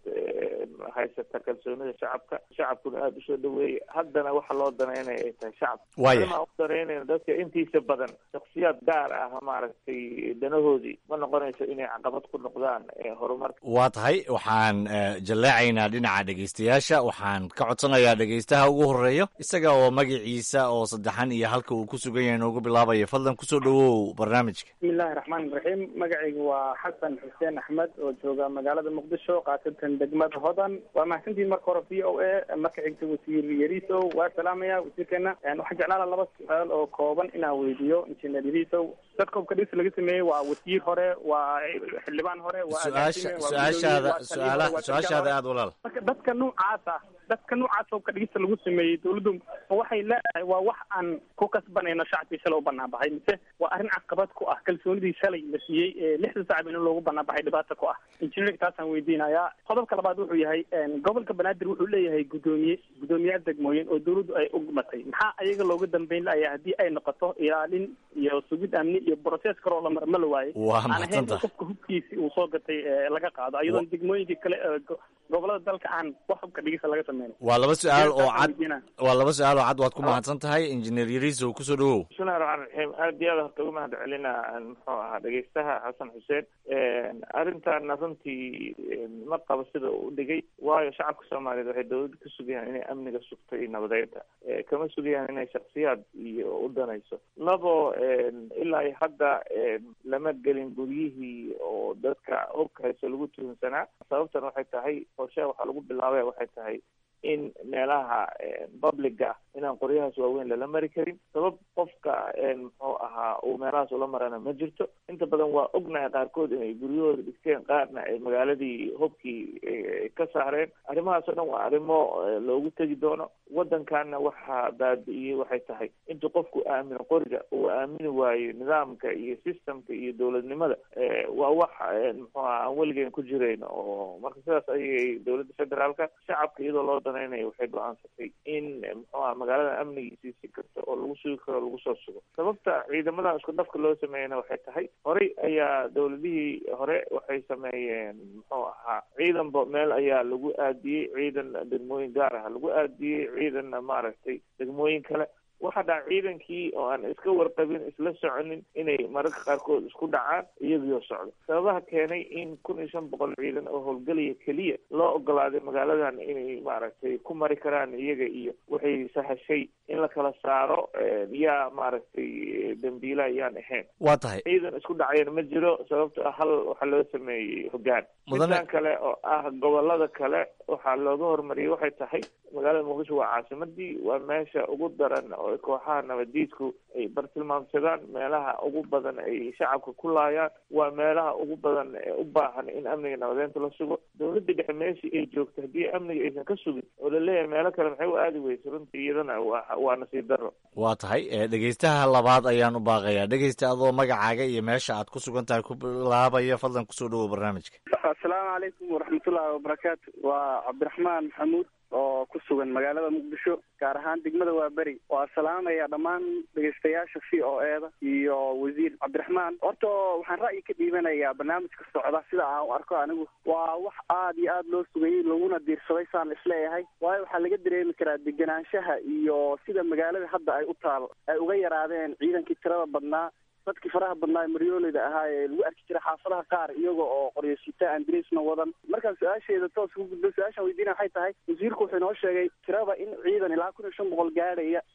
haysata kalsoonida shacabka shacabkuna aada usoo dhaweeyay haddana waxa loo danaynaya ay tahay shacabka Waaya. u danaynayna dadka intiisa badan shaksiyaad gaar ah maaragtay danahoodii ma noqonayso inay caqabad ku noqdaan ee horumarka waa tahay waxaan eh, jalleecaynaa dhinaca dhegaystayaasha waxaan ka codsanayaa dhegaystaha ugu horeeyo isaga oo magaciisa oo saddexan iyo halka uu ku sugan yahay noogu bilaabaya fadlan kusoo dhawow barnaamijka bismillahi raxmaan raxiim magacaygu waa xasan xuseen axmed oo jooga magaalada muqdisho khaasatan degmada hodan waa mahadsantihin marka hore v o a marka xigta wasiir yariisow waa salaamaya wasiirkeena waxaan jeclaala laba su-aal oo kooban inaan weydiiyo injineer yariisow dadka hubka dhis laga sameeyey waa wasiir hore waa xildhibaan hore waa su-aasha agaasime, waa su-aashaada gudoomiye, waa taliye hore, su-aala waa su-aashaada sarkaal aada walaal marka dadka noocaas ah dadka noocaas hubka dhigista lagu sameeyey dawladdu ma waxay leedahay waa wax aan ku kasbanayno shacabkii shalay u banaan baxay mise waa arrin caqabad ku ah kalsoonidii shalay la siiyey ee lixda sacab in loogu banaan baxay dhibaata ku ah injineerka taasaan weydiinayaa qodobka labaad wuxuu yahay een, gobolka banaadir wuxuu leeyahay gudoomiye gudoomiyaal degmooyin oo dawladdu ay ugmatay maxaa ayaga looga dambeyn laaya haddii ay noqoto ilaalin iyo sugid amni iyo brosees kaloo la mar ma la waaye Waa aan ahayn in mahadsantahay. qofka hubkiisi uu soo gatay ee, laga qaado iyadoon degmooyinkii kale ee go- gobolada dalka aan wax hubka dhigista laga sameynin waa laba su-aal oo Taasaan cad weydiinaa. waa laba su-aal oo cad waad ku mahadsan tahay injineer yariisow kusoo dhawow bismillahi raxmaan raxiim aad iyo aad horta uga mahad celinaa muxuu ahaa dhegaystaha xasan xuseen arrintaana runtii ma qabo sida uu dhigay waayo shacabka soomaaliyeed waxay dowladda ka sugayaan inay amniga sugto iyo nabadeynta Eh, kama sugayaan inay shaksiyaad iyo u danayso labo ilaa iyo hadda eh, lama gelin guryihii oo dadka hubka hayso lagu tuhunsanaa sababtan waxay tahay qorshaha waxaa lagu bilaabaya waxay tahay in meelaha publica ah inaan qoryahaas waaweyn lala mari karin sabab qofka muxuu ahaa uu meelahaas ula marana ma jirto inta badan waa ognahay qaarkood inay guryahooda dhigteen qaarna ay magaaladii hubkii eh, ka saareen arrimahaas oo dhan waa arrimo eh, loogu tegi doono waddankaana waxaa baabi'iyey waxay tahay intuu qofku aamino qoriga uu aamini waayo nidaamka iyo systemka iyo dowladnimada eh, waa wax eh, muxuu ahaa aan weligeen ku jirayn oo marka sidaas ayay dowladda federaalka shacabka iyadoo loo danaynayo waxay go-aansatay in eh, muxuu ahaa magaalada amnigiisii si kasta oo lagu sugi karo lagu soo sugo sababta ciidamadan isku dhafka loo sameeyana waxay tahay horey ayaa dowladihii hore waxay sameeyeen muxuu ahaa ciidanba meel ayaa lagu aadiyey ciidan degmooyin gaar ah lagu aadiyey ciidanna maaragtay degmooyin kale waxaa dhaca ciidankii oo aan iska warqabin isla soconin inay mararka qaarkood isku dhacaan iyagoo socdo sababaha keenay in kun iyo shan boqol ciidan oo howlgelaya keliya loo ogolaaday magaaladan inay maaragtay ku mari karaan iyaga iyo waxay sahashay in la kala saaro eh, yaa maaragtay dambiila yaan ahayn waa tahay ciidan isku dhacayana ma jiro sababto ah hal waxaa loo sameeyey hoggaan Mudane- midaan kale oo ah gobolada kale waxaa looga hormariyey waxay tahay magaalada muqdisho waa caasimadii waa meesha ugu daran oo kooxaha nabadiidku ay bartilmaamsadaan meelaha ugu badan ay shacabka ku laayaan waa meelaha ugu badan ee u baahan in amniga nabadeynta la sugo dowladda dhexe meeshii ay joogto haddii amniga aysan ka sugin oo laleeyahay meelo kale maxay u aadi weysa runtii iyadana waa waa nasiib darro waa tahay eh, dhegaystaha labaad ayaan u baaqayaa dhegaysta adoo magacaaga iyo meesha aad ku sugan tahay ku bilaabaya fadlan kusoo dhawow barnaamijka asalaamu calaykum waraxmatullaahi wabarakaatu waa cabdiraxmaan maxamuud oo ku sugan magaalada muqdisho gaar ahaan degmada waaberi waa salaamaya dhammaan dhegaystayaasha v o eda iyo wasiir cabdiraxmaan horta waxaan ra'yi ka dhiibanayaa barnaamijka socda sida aan u arko anigu waa wax aad iyo aad loo sugayey laguna diirsaday saan isleeyahay waayo waxaa laga dareemi karaa degenaanshaha iyo sida magaalada hadda ay u taal ay uga yaraadeen ciidankii tirada badnaa dadkii faraha badnaa maryooleyda ahaa ee lagu arki jiray xaafadaha qaar iyaga oo qoryasita aan dresna wadan markaan su-aasheeda toos ugu gudbo su-aashaan weydiina waxay tahay wasiirku wuxuu inoo sheegay tirada in ciidan ilaa kun iyo shan boqol gaadhaya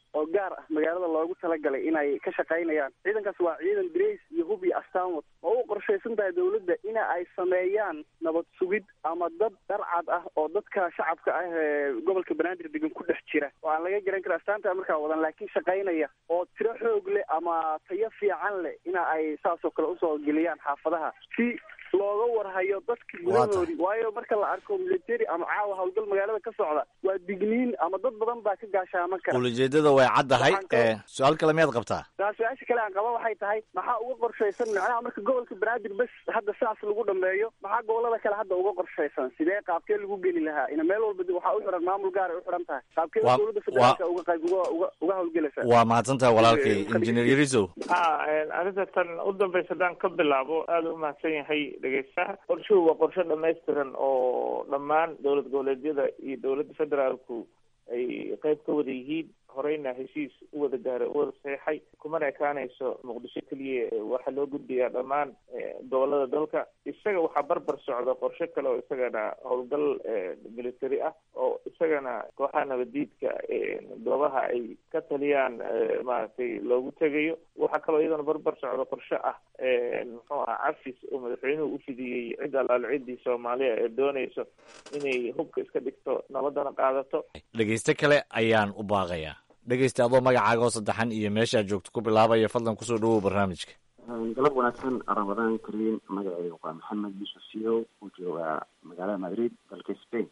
oo gaar ah magaalada loogu talagalay inay ka shaqaynayaan ciidankaas waa ciidan drace iyo hub iyo astaanwad oo u qorshaysan tahay dawladda ina ay sameeyaan nabad sugid ama dad dharcad ah oo dadka shacabka ah ee gobolka banaadir degan ku dhex jira oo aan laga garan kara astaanta markaa wadan laakiin shaqaynaya oo tiro xoog leh ama tayo fiican leh ina ay saasoo kale usoo geliyaan xaafadaha si looga warhayo dadka gudahoodii waayo marka la arko military ama caawa howlgal magaalada ka socda waa digniin ama dad badan baa ka gaashaaman kara ulijeedada way caddahay su-aal kale miyaad qabtaa saa su-aasha kale aan qaba waxay tahay maxaa uga qorshaysan macnaha marka gobolka banaadir bes hadda saas lagu dhameeyo maxaa gobolada kale hadda uga qorshaysan sidee qaabkee lagu geli lahaa ina meel walba waxaa u xiran maamul gaar ay u xiran tahay qaabkee dowladda federaalka uga qayb uga uga uga howlgelaysa waa mahadsantahay walaalkay injineer yariso ha arrinta tan u dambaysa haddaan ka bilaabo aada u mahadsan yahay dhegeystaha qorshuhu waa qorshe dhamaystiran oo dhammaan dowlad goboleedyada iyo dowladda federaalku ay qeyb ka wada yihiin horeyna heshiis u wada gaaray u wada saxeixay kumana ekaanayso muqdisho keliya waxaa loo gudbayaa dhammaan gobolada dalka isaga waxaa barbar socda qorshe kale oo isagana howlgal military ah oo isagana kooxaha nabadiidka goobaha ay ka taliyaan maaragtay loogu tegayo waxaa kaloo iyadana barbar socda qorshe ah muxuu aha cafis oo madaxweynuhu u fidiyey cid alaal ciddii soomaaliya ee doonayso inay hubka iska dhigto nabadana qaadato dhegeyste kale ayaan u baaqayaa dhegeysta adoo magacaaga oo saddexan iyo meeshaad joogto ku bilaabaya fadlan kusoo dhawow barnaamijka galab wanaagsan ramadaan kariim magacayga waa maxamed yusuf siyow uu joogaa magaalada madrid dalka spain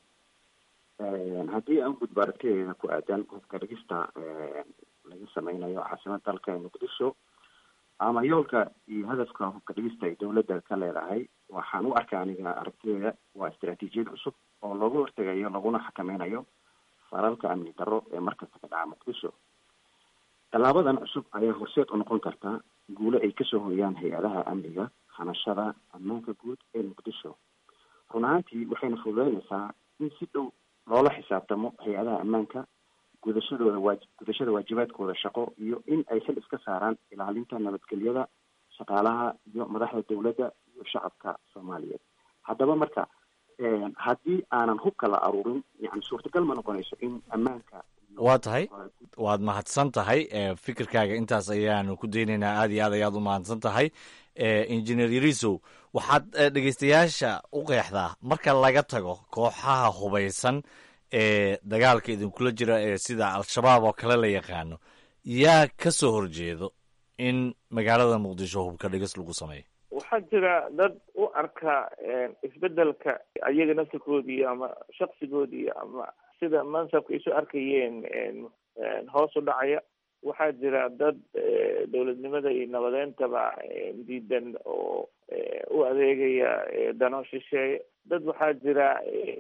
haddii aan gudbo aragtideeda ku aadan hubka dhigista laga sameynayo caasimada dalka ee muqdisho ama yoolka iyo hadafka hubka dhigista ay dowladda ka leedahay waxaan u arkaa aniga aragtideeda waa istaraatiijiyad cusub oo looga hortegayo laguna xakameynayo faralka amni darro ee markasta ka dhaca muqdisho tallaabadan cusub ayaa horseed u noqon karta guulo ay kasoo hoyaan hay-adaha amniga hanashada ammaanka guud ee muqdisho run ahaantii waxayna fududeynaysaa in si dhow loola xisaabtamo hay-adaha ammaanka gudashadooda waa gudashada waajibaadkooda shaqo iyo in ay xil iska saaraan ilaalinta nabadgelyada shaqaalaha iyo madaxda dowladda iyo shacabka soomaaliyeed haddaba marka haddii aanan hubka la aruurin yani suurtagal ma noqonayso in ammaanka waa tahay waad mahadsan tahay fikirkaaga intaas ayaanu ku daynaynaa aad iyo aad ayaad u mahadsan tahay injineer yarisow waxaad dhegeystayaasha u qeexdaa marka laga tago kooxaha hubaysan ee dagaalka idinkula jira ee sida al-shabaab oo kale la yaqaano yaa ka soo horjeedo in magaalada muqdisho hubka dhigis lagu sameeyo waxaa jira dad u arka isbedelka ayaga naftirkoodii ama shaksigoodii ama sida mansabka isu arkayeen hoos u dhacaya waxaa jira dad dowladnimada iyo nabadeyntaba diidan oo u adeegaya dano shisheeye dad waxaa jira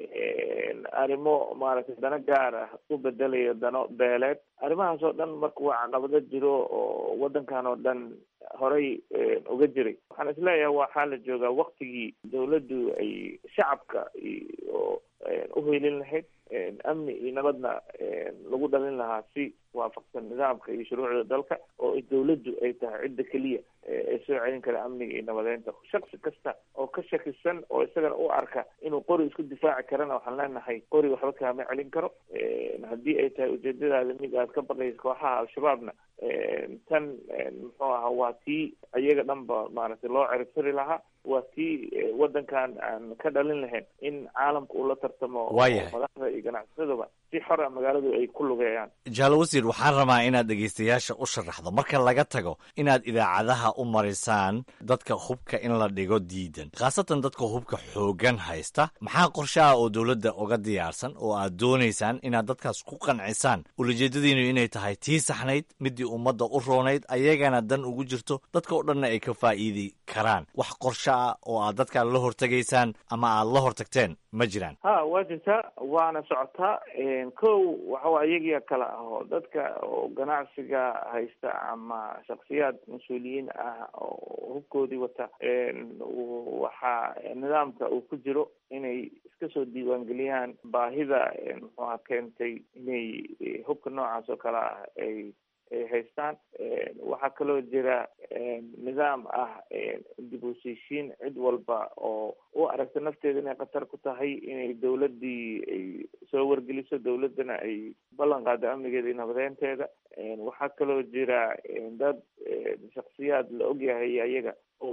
arrimo maaragtay dano gaar ah u bedelaya dano beeleed arrimahaas oo dhan marka waa caqabado jiro oo waddankan oo dhan horay uga jiray waxaan isleeyahay waxaa la joogaa waktigii dawladdu ay shacabka oo uhelin lahayd amni iyo nabadna lagu dhalin lahaa si waafaqsan nidaamka iyo shuruucda dalka oo dawladdu ay tahay cidda keliya ee soo celin kara amniga iyo nabadeynta shaksi kasta oo ka shakisan oo isagana u arka inuu qori isku difaaci karana waxaan leenahay qori waxba kaama celin karo haddii ay tahay ujeedadaada mid aad ka baqaysa kooxaha al-shabaabna tan muxuu ahaa waa tii iyaga dhanba maaragtay loo ceribtiri lahaa waa tii waddankan aan ka dhalin lahayn in caalamka uu la tartamo waayahay madaxda iyo ganacsadaba si xora magaaladu ay ku lugeeyaan jaalo wasiir waxaan rabaa inaad dhegeystayaasha u sharaxdo marka laga tago inaad idaacadaha u marisaan dadka hubka in la dhigo diidan khaasatan dadka hubka xoogan haysta maxaa qorshaha oo dowladda uga diyaarsan oo aad doonaysaan inaad dadkaas ku qancisaan ulajeedadiinu inay tahay tii saxnayd midii ummadda u roonayd ayagana dan ugu jirto dadka oo dhanna ay ka faa'iidi karaan wax qorsho ah oo aad dadka la hortegaysaan ama aad la hortagteen ma jiraan ha waa jirtaa waana socotaa kow waxawa iyagiya kale ah oo dadka oo ganacsiga haysta ama shaksiyaad mas-uuliyiin ah oo hubkoodii wata waxaa nidaamka uu ku jiro inay iska soo diiwaangeliyaan baahida muxuuha keentay inay hubka noocaas oo kale ah ay ay haystaan waxaa kaloo jira nidaam ah dib u heshiishiin cid walba oo u aragta nafteeda inay khatar ku tahay inay dawladdii ay soo wargeliso dawladdana ay ballan qaado amnigeeda iyo nabadeynteeda waxaa kaloo jira dad shaksiyaad la ogyahay ayaga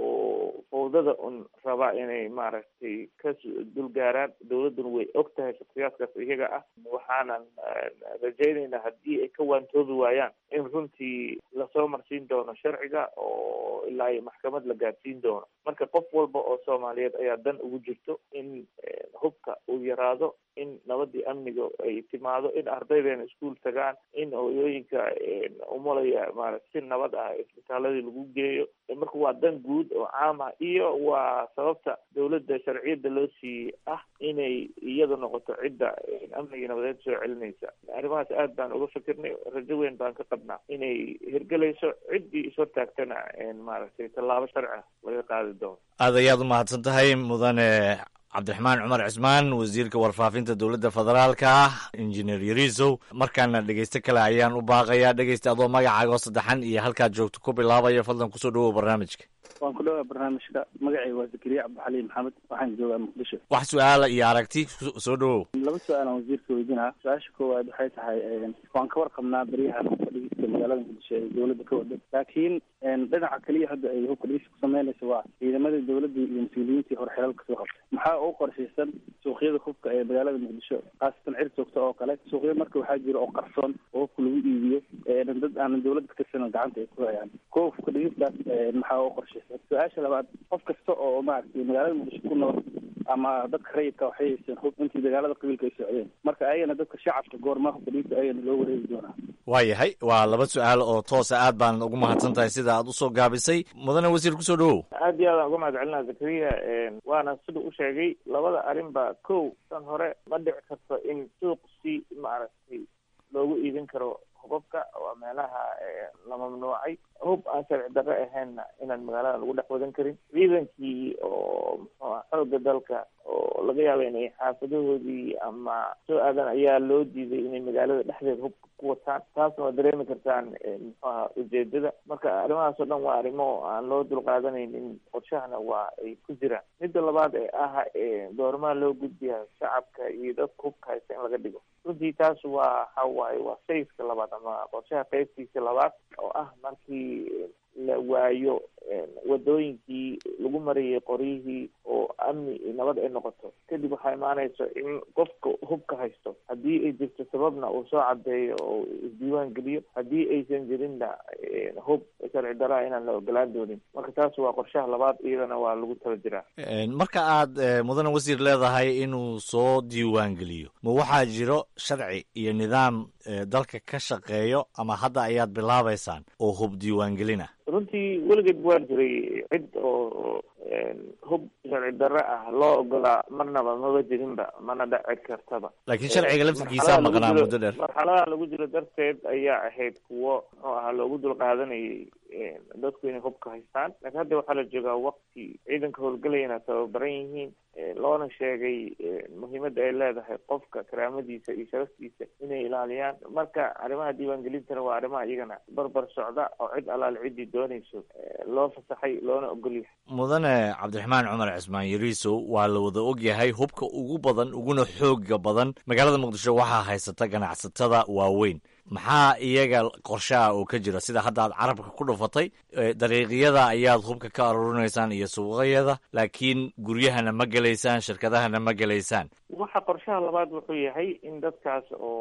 oo fawdada un raba inay maaragtay ka dulgaaraan dawladduna way og tahay shaksiyaadkaas iyaga ah waxaanan rajaynaynaa haddii ay ka waantoobi waayaan in runtii lasoo marsiin doono sharciga oo ilaa iyo maxkamad la gaadsiin doono marka qof walba oo soomaaliyeed ayaa dan ugu jirto in hubka uu yaraado in nabadii amniga ay timaado in ardaydeena iskuol tagaan in hooyooyinka umulaya maarata si nabad ah isbitaaladii lagu geeyo marka waa dan guud oo caam ah iyo waa sababta dawladda sharciyadda loo siiyey ah inay iyadu noqoto cidda amnigii nabadeed soo celinaysa arrimahaas aad baan uga fikirnay rajo weyn baan ka qabnaa inay hirgelayso ciddii ishortaagtana maaragtay tallaabo sharci ah laga qaadi doono aad ayaad umahadsan tahay mudane cabdiraxmaan cumar cismaan wasiirka warfaafinta dowladda federaalka ah injineer yariisow markaana dhegeyste kale ayaan u baaqayaa dhegeysta adoo magacaago saddexan iyo halkaad joogto ku bilaabaya fadlan kusoo dhawow barnaamijka waan ku dhawaa barnaamijka magacay waa zakariya cabdixaliim maxamed waxaan joogaa muqdisho wax su-aala iyo aragti soo dhawow laba su-aal aan wasiirka weydinaa su-aasha koowaad waxay tahay waan ka warqabnaa baryahan hubka dhigista magaalada muqdisho ee dowladda ka wada laakiin dhinaca keliya hadda ay hubka dhigista ku sameynayso waa ciidamada dowladda iyo mas-uuliyiintii hore xelalka soo qabtay maxaa u qorshaysan suuqyada hubka ee magaalada muqdisho khaasatan cir joogta oo kale suuqya marka waxaa jira oo qarsoon oo hubka lagu iibiyo dad aanan dowladda ka tirsanan gacanta ay ku hayaan kuwa hubka dhigistaas maxaa u qorshaysan su-aasha labaad qof kasta oo maaragtay magaalada muqdisho ku nool ama dadka rayidka waxay haysteen hub intii dagaalada qabiilka ay socdeen marka ayagana dadka shacabka goormaa hubka dhigista ayagana loo wareegi doonaa waayahay waa laba su-aal oo toosa aad baan ugu mahadsan tahay sida aad usoo gaabisay mudane wasiir kusoo dhawow aad iyo aadaan uga mahad celinaa zakariya waana sida u sheegay labada arrinba kow tan hore ma dhici karto in suuq si maaragtay loogu iibin karo hubabka waa meelaha la mamnuucay hub aan sharci darre ahaynna inaan magaalada lagu dhex wadan karin ciidankii oo muxuu ah xoogga dalka oo laga yaaba inay xaafadahoodii ama soo aadan ayaa loo diiday inay magaalada dhexdeeda hubka ku wataan taasna waa dareemi kartaan muxuu aha ujeedada marka arrimahaas oo dhan waa arrimo aan loo dulqaadanaynin qorshahana waa ay ku jiraan midda labaad ee ah doormaha loo gudbiya shacabka iyo dadka hubka haysta in laga dhigo runtii taas waa waxa waaye waa sayska labaad ama qorshaha qaybtiisa labaad oo ah markii la waayo wadooyinkii lagu marayay qoryihii oo amni iyo nabad ay noqoto kadib waxaa imaanayso in qofka hubka haysto haddii ay jirto sababna uu soo cadeeyo oo isdiiwaan geliyo haddii aysan jirinna hub sharci daraa inaan la ogolaan doonin marka taas waa qorshaha labaad iyadana waa lagu tala jiraa marka aad mudane wasiir leedahay inuu soo diiwaan geliyo ma waxaa jiro sharci iyo nidaam dalka ka shaqeeyo ama hadda ayaad bilaabaysaan oo hub diiwaangelina runtii weligeed waa jiray cid oo hub sharci darre ah loo ogolaa marnaba maba jirinba mana dhaci kartaba laakiin sharciga laftirkiisaa maqnaa muddo dheer marxaladaha lagu jiro darteed ayaa ahayd kuwo muxuu ahaa loogu dul qaadanayay dadku inay hubka haystaan laakiin hadda waxaa la joogaa waqti ciidanka howlgelayana tababaran yihiin loona sheegay muhiimadda ay leedahay qofka karaamadiisa iyo sharaftiisa inay ilaaliyaan marka arrimaha diiwaangelintana waa arrimaha iyagana barbar socda oo cid allaale ciddii doonayso loo fasaxay loona ogolyahay mudane cabdiraxmaan cumar cismaan yariisow waa la wada ogyahay hubka ugu badan uguna xooga badan magaalada muqdisho waxaa haysata ganacsatada waaweyn maxaa iyaga qorshaha oo ka jira sida hadda aad carabka ku dhufatay dariiqyada ayaad hubka ka aruurinaysaan iyo suuqayada laakiin guryahana ma gelaysaan shirkadahana ma gelaysaan waxa qorshaha labaad wuxuu yahay in dadkaas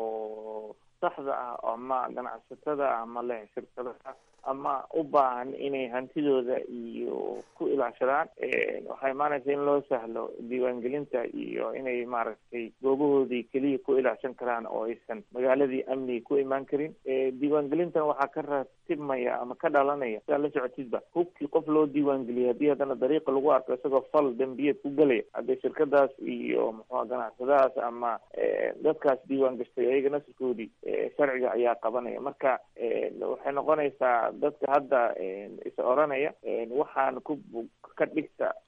oo saxda ah ama ganacsatada ama leh shirkadaha ama u baahan inay hantidooda iyo ku ilaashadaan waxaa imaanaysa in loo sahlo diiwaangelinta iyo inay maaragtay goobahoodii keliya ku ilaashan karaan oo aysan magaaladii amniga ku imaan karin diiwaangelintana waxaa ka ratibmaya ama ka dhalanaya sidaa la socotidba hubkii qof loo diiwaangeliyay haddii haddana dariiqa lagu arko isagoo fal dembiyeed ku gelaya haddee shirkadaas iyo muxua ganacsadahaas ama dadkaas diiwaan gashtay ayaga nasirkoodii sharciga ayaa qabanaya marka waxay noqonaysaa dadka hadda is oranaya waxaan ku ka dhigta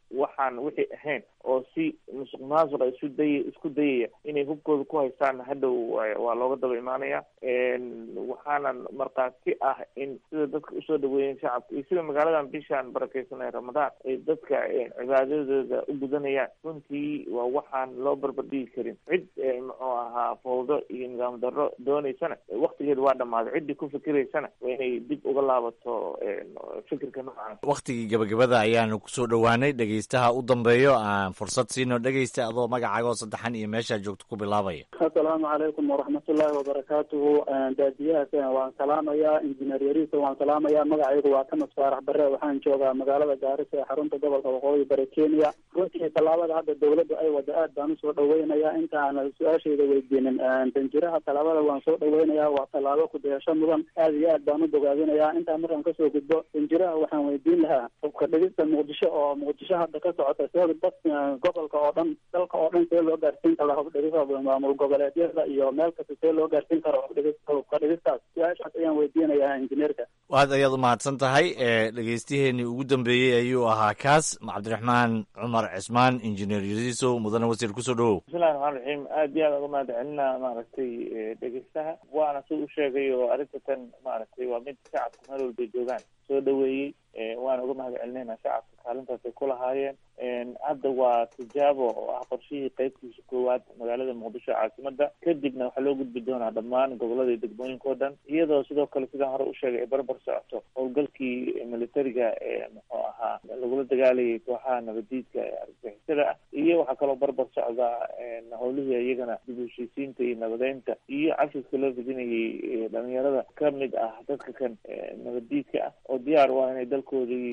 waxaan wixii ahayn oo si musuq maasuqa isu day isku dayaya inay hubkooda ku haystaan hadhow waa looga daba imaanaya waxaanan markhaati ah in sida dadka usoo dhaweeyeen shacabka iyo sida magaaladan bishaan barakeysan ee ramadaan ay dadka cibaadadooda u gudanayaan runtii waa waxaan loo barbardhigi karin cid muxuu ahaa fawdo iyo nidaam darro dooneysana waktigeeda waa dhamaaday ciddii ku fikiraysana waa inay dib uga laabato fikirka noocan waktigii gabagabada ayaanu kusoo dhowaanay dhegeystaha u dambeeyo aan fursad siino dhegeysta adoo magacaaga oo saddexan iyo meeshaa joogto ku bilaabaya assalaamu calaykum waraxmatullaahi wabarakaatuhu daadiyahaas waan salaamayaa injineer yariisa waan salaamayaa magacaygu waa kamas faarax bare waxaan joogaa magaalada gaarisa ee xarunta gobolka waqooyi bari kenya runtii tallaabada hadda dawladda ay wada aad baan usoo dhaweynayaa inta aan su-aashayda weydiinin danjiraha tallaabada waan soo dhaweynayaa waa tallaabo ku-dayasho mudan aad iyo aad baan u bogaadinayaa intaa markaan kasoo gudbo danjiraha waxaan weydiin lahaa hubka dhigista muqdisho oo muqdisho hadda ka socota see dad gobolka oo dhan dalka oo dhan see loo gaarsiin kara hubdhigista maamul goboleedyada iyo meel kasta see loo gaarsiin karo hubdhigista hubka dhigistaas su-aashaas ayaan weydiinayaa injineerka aad ayaad u mahadsan tahay dhegeystiheennii ugu dambeeyey ayuu ahaa kaas cabdiraxmaan cumar cismaan injineer yariisow mudane wasiir kusoo dhawow bismillahi raxmaan raxiim aad iyo aad uga mahad celinaa maaragtay dhegeystaha waana si u sheegay oo arrinta tan maaragtay waa mid shacabka meel walbay joogaan soo dhaweeyey waana uga mahad celinayna shacabka kaalintaas ay ku lahaayeen hadda waa tijaabo oo ah qorshihii qeybtiisa koowaad magaalada muqdisho caasimada kadibna waxaa loo gudbi doonaa dhammaan gobolada iyo degmooyinka o dhan iyadoo sidoo kale sidaan hore u sheegay ay barbar socoto howlgalkii militariga ee muxuu ahaa lagula dagaalayay kooxaha nabadiidka ee argagixisada ah iyo waxaa kaloo barbar socdaa howlihii iyagana dib u heshiisiinta iyo nabadeynta iyo cafiska loo fidinayay dhalinyarada kamid ah dadka kan nabadiidka ah oo diyaar u ah inay dalkoodii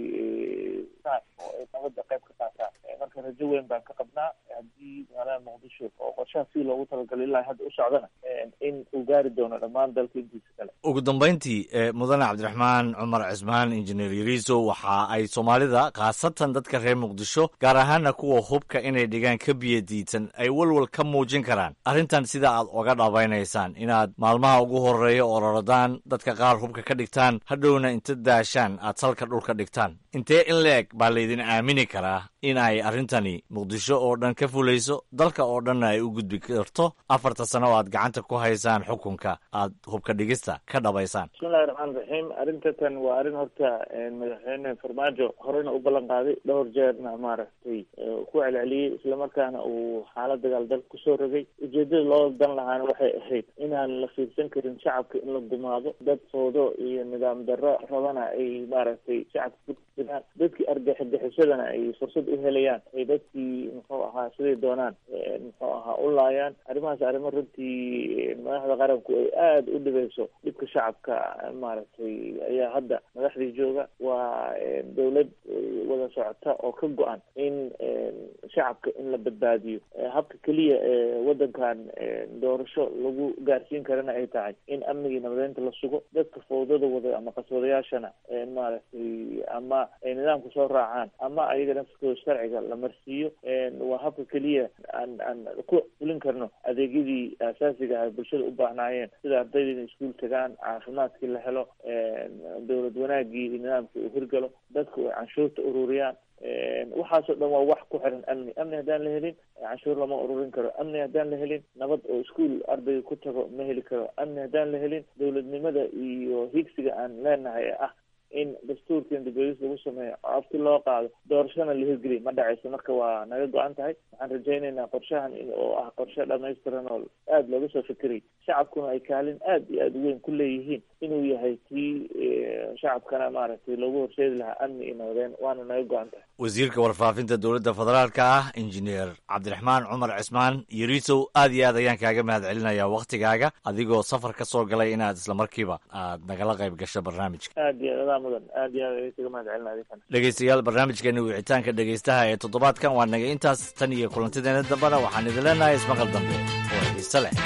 oo ay nabada qayb ka qaataan marka rajo weyn baan ka qabnaa haddii magaalada muqdisho oo qorshaha si loogu talagalay ilaa hadda u socdana in uu gaari doono dhammaan dalka intiisa kale ugu dambeyntii mudane cabdiraxmaan cumar cismaan injineer yariiso waxa ay soomaalida khaasatan dadka reer muqdisho gaar ahaana kuwa hubka inay dhigaan ka biyadiidsan ay walwal ka muujin karaan arrintan sida aad oga dhabaynaysaan inaad maalmaha ugu horeeya ororodaan dadka qaar hubka ka dhigtaan hadhowna inta daashaan aad salka dhulka dhigtaan intee in la-eg baa laydin aamini karaa in ay arrintani muqdisho oo dhan ka fulayso dalka oo dhanna ay u gudbi karto afarta sano oo aad gacanta ku haysaan xukunka aad hubka dhigista ka dhabaysaan bismillahi raxmaan raxiim arrinta tan waa arrin horta madaxweyne farmaajo horena u ballan qaaday dhowr jeerna maaragtay ku celceliyey islamarkaana uu xaalad dagaal dalka kusoo rogay ujeedada loo dan lahaana waxay ahayd inaan la fiirsan karin shacabka in la gumaado dad foodo iyo nidaam darro rabana ay maaragtay shacabka ku jiraan dadkii argaxixisadana ay fursad u helayaan ay dadkii muxuu ahaa siday doonaan muxuu ahaa u laayaan arrimahaas arrimo runtii madaxda qaranku ay aada u dhibeyso dhibka shacabka maaragtay ayaa hadda madaxdii jooga waa dawlad wada socota oo ka go-an in shacabka in la badbaadiyo habka keliya ee wadankan doorasho lagu gaarsiin karana ay tahay in amnigii nabadeynta la sugo dadka fawdada wada ama qaswadayaashana maaragtay ama ay nidaamka soo raacaan ama ayaga nafskooda sharciga la marsiiyo waa habka keliya aan aan ku fulin karno adeegyadii asaasiga ah bulshada u baahnaayeen sida ardayda inay iskuul tagaan caafimaadkii la helo dowlad wanaagii iyo nidaamkii uu hirgalo dadku ay canshuurta ururiyaan waxaasoo dhan waa wax ku xiran amni amni haddaan la helin canshuur lama ururin karo amni haddaan la helin nabad oo iskuol ardayga ku tago ma heli karo amni haddaan la helin dowladnimada iyo higsiga aan leenahay ee ah in dastuurkan dibadis lagu sameeyo oo afti loo qaado doorashana la hirgeliy ma dhacayso marka waa naga go-an tahay waxaan rajaynaynaa qorshahan oo ah qorshe dhamaystiran oo aada looga soo fikiray shacabkuna ay kaalin aada iyo aada u weyn ku leeyihiin inuu yahay kii shacabkana maaragtay loogu horseedi lahaa amni iyo nabadeen waana naga go-an tahay wasiirka warfaafinta dowladda federaalka ah injineer cabdiraxmaan cumar cismaan yariisow aad iyo aad ayaan kaaga mahad celinayaa waktigaaga adigoo safar ka soo galay inaad islamarkiiba aad nagala qayb gasho barnaamijka aad iyo aad adaa mudan aad iyo aad ayay kaga mahad celina adinkana dhegeystayaal barnaamijkeena wicitaanka dhegeystaha ee toddobaadkan waa naga intaas tan iyo kulantideena dambena waxaan idin leenahay ismaqal dambe oo xiise leh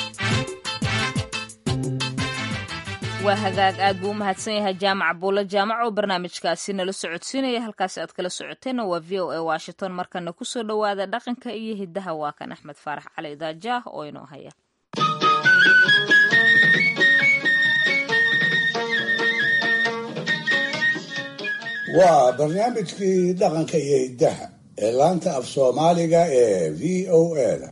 waa hagaag aad buu u mahadsan yahay jaamac buulo jaamac oo barnaamijkaasi nala socodsiinaya halkaasi aad kala socoteenna waa v o a washington markana kusoo dhowaada dhaqanka iyo hiddaha waa kan axmed faarax cali daajaah oo inoo haya waa barnaamijkii dhaqanka iyo hiddaha ee laanta af soomaaliga ee v o a da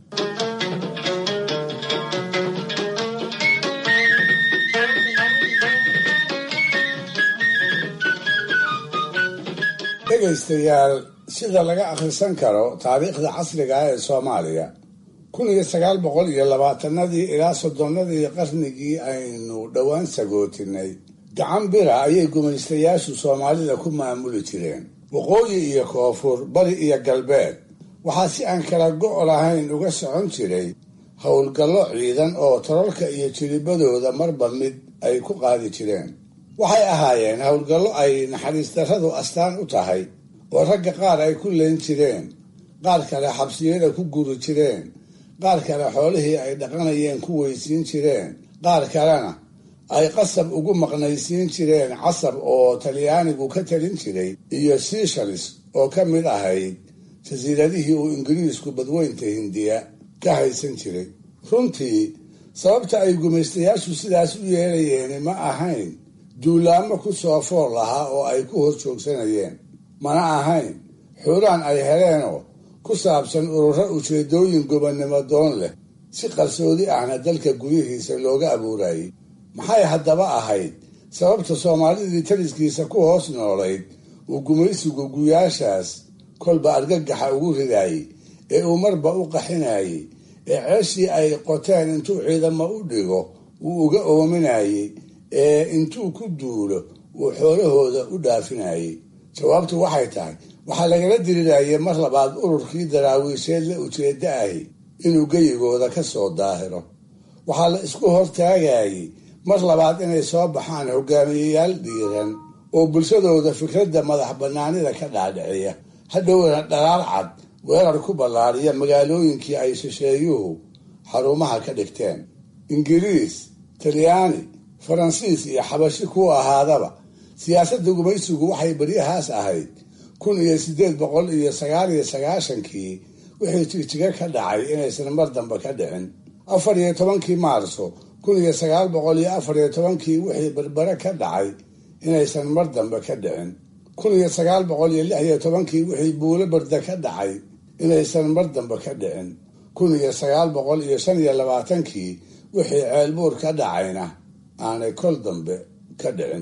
dhegaystayaal sida laga akhrisan karo taariikhda casriga ah ee soomaaliya kun iyo sagaal boqol iyo labaatanadii ilaa soddonnadii qarnigii aynu dhowaan sagootinay gacan bira ayay gumaystayaashu soomaalida ku maamuli jireen waqooyi iyo koonfur bari iyo galbeed waxaa si aan kala go' lahayn uga socon jiray howlgallo ciidan oo tololka iyo jiribadooda marba mid ay ku qaadi jireen waxay ahaayeen howlgallo ay naxariis darradu astaan u tahay oo ragga qaar ay ku leen jireen qaar kale xabsiyada ku guri jireen qaar kale xoolihii ay dhaqanayeen ku weysiin jireen qaar kalena ay qasab ugu maqnaysiin jireen casab oo talyaanigu ka talin jiray iyo sishalis oo ka mid ahayd jasiiradihii uu ingiriisku badweynta hindiya ka haysan jiray runtii sababta ay gumaystayaashu sidaas u yeelayeen ma ahayn duulaamo ku soo fool lahaa oo ay ku hor joogsanayeen mana ahayn xuuraan ay heleenoo ku saabsan ururo ujeedooyin gobonnimo doon leh si qarsoodi ahna dalka gudihiisa looga abuurayay maxay haddaba ahayd sababta soomaalidii taliskiisa ku hoos noolayd uu gumaysigu guyaashaas kolba argagaxa ugu ridaayey ee uu marba u qaxinayey ee ceeshii ay qoteen intuu ciidamo u dhigo uu uga oominayey ee intuu ku duulo uu xoolahooda u dhaafinayey jawaabtu waxay tahay waxaa lagala dirirayay mar labaad ururkii daraawiisheed la ujeedda ahi inuu geyigooda ka soo daahiro waxaa la isku hortaagayey mar labaad inay soo baxaan hogaamiyeyaal dhiiran oo bulshadooda fikradda madax bannaanida ka dhaadhiciya hadhowna dhalaal cad weerar ku ballaariya magaalooyinkii ay shisheeyuhu xarumaha ka dhigteen ingiriis talyaani faransiis iyo xabashi ku ahaadaba siyaasadda gumaysigu waxay beryahaas ahayd kun iyo siddeed boqol iyo sagaal iyo sagaashankii wixii jigjiga ka dhacay inaysan mar dambe ka dhicin afar iyo tobankii maarso kun iyo sagaal boqol iyo afar iyo tobankii wixii berbere ka dhacay inaysan mar dambe ka dhicin kun iyo sagaal boqol iyo lix iyo tobankii wixii buulo berde ka dhacay inaysan mar dambe ka dhicin kun iyo sagaal boqol iyo shan iyo labaatankii wixii ceelbuur ka dhacayna aanay kol dambe ka dhicin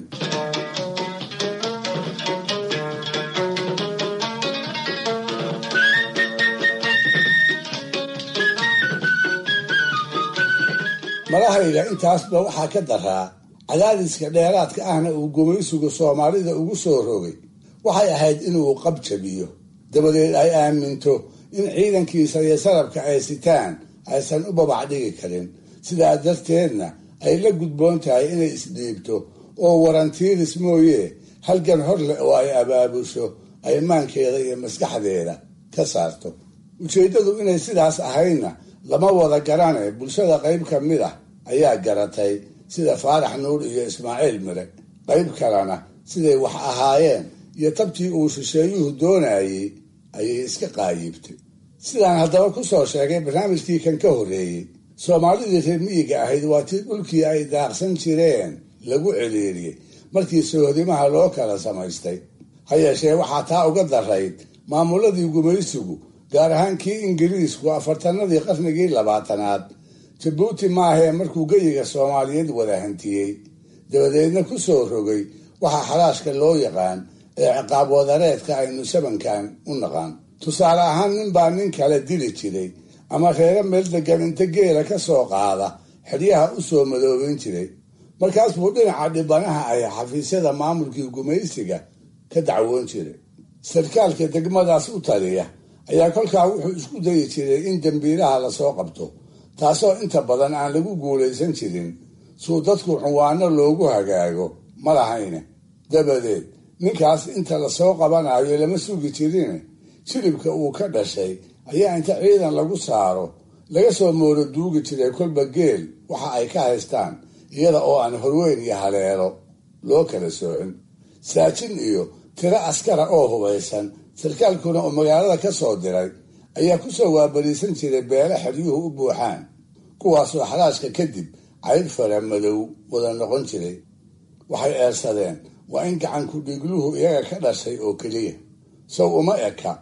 malahayga intaasba waxaa ka daraa cadaadiska dheeraadka ahna uu gumaysigu soomaalida ugu soo rogay waxay ahayd inuu qab jabiyo dabadeed ay aaminto in ciidankiisa iyo sarabka ay sitaan aysan u babac dhigi karin sidaa darteedna ay la gudboon tahay inay isdhiibto oo warantiiris mooye halgan hor leh oo ay abaabusho ay maankeeda iyo maskaxdeeda ka saarto ujeeddadu inay sidaas ahaydna lama wada garane bulshada qayb ka mid ah ayaa garatay sida faarax nuur iyo ismaaciil mire qayb kalena siday wax ahaayeen iyo tabtii uu shisheeyuhu doonayey ayay iska qaayibtay sidaan haddaba ku soo sheegay barnaamijkii kan ka horreeyey soomaalidii reer miyiga ahayd waa tii dhulkii ay daaqsan jireen lagu celiiriyey markii sohdimaha loo kala samaystay ha yeeshee waxaa taa uga darayd maamuladii gumaysigu gaar ahaan kii ingiriisku afartanadii qarnigii labaatanaad jabuuti maahee markuu geyiga soomaaliyeed wada hantiyey dabadeedna ku soo rogay waxaa xalaashka loo yaqaan ee ciqaab wadareedka aynu sabankan u naqaan tusaale ahaan ninbaa nin kale dili jiray ama reero meel degan inta geela ka soo qaada xidyaha u soo madoobeyn jiray markaas buu dhinaca dhibanaha ay xafiisyada maamulkii gumaysiga ka dacwoon jiray sarkaalka degmadaas u taliya ayaa kolkaa wuxuu isku dayi jiray in dembiilaha lasoo qabto taasoo inta badan aan lagu guulaysan jirin suu dadku cunwaano loogu hagaago ma lahayne dabadeed ninkaas inta lasoo qabanayo lama sugi jirine jilibka uu ka dhashay ayaa inta ciidan lagu saaro laga soo mooro duugi jiray kolba geel waxa ay ka haystaan iyada oo aan horweyn iyo haleelo loo kala soocin saajin iyo tiro askara oo hubaysan sarkaalkuna oo magaalada ka soo diray ayaa kusoo waabariisan jiray beele xeryuhu u buuxaan kuwaasoo xalaashka kadib cayr fara madow wada noqon jiray waxay eersadeen waa in gacanku dhigluhu iyaga ka dhashay oo keliya sow uma eka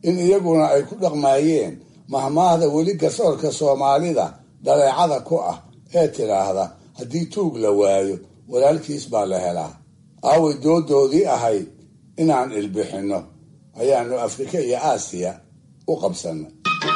in iyaguna ay ku dhaqmaayeen mahmaahda weli garsoorka soomaalida dhaleecada ku ah ee tidhaahda haddii tuug la waayo walaalkiis baa la helaa aaway doodoodii ahayd inaan ilbixinno ayaanu afrika iyo aasiya u qabsannay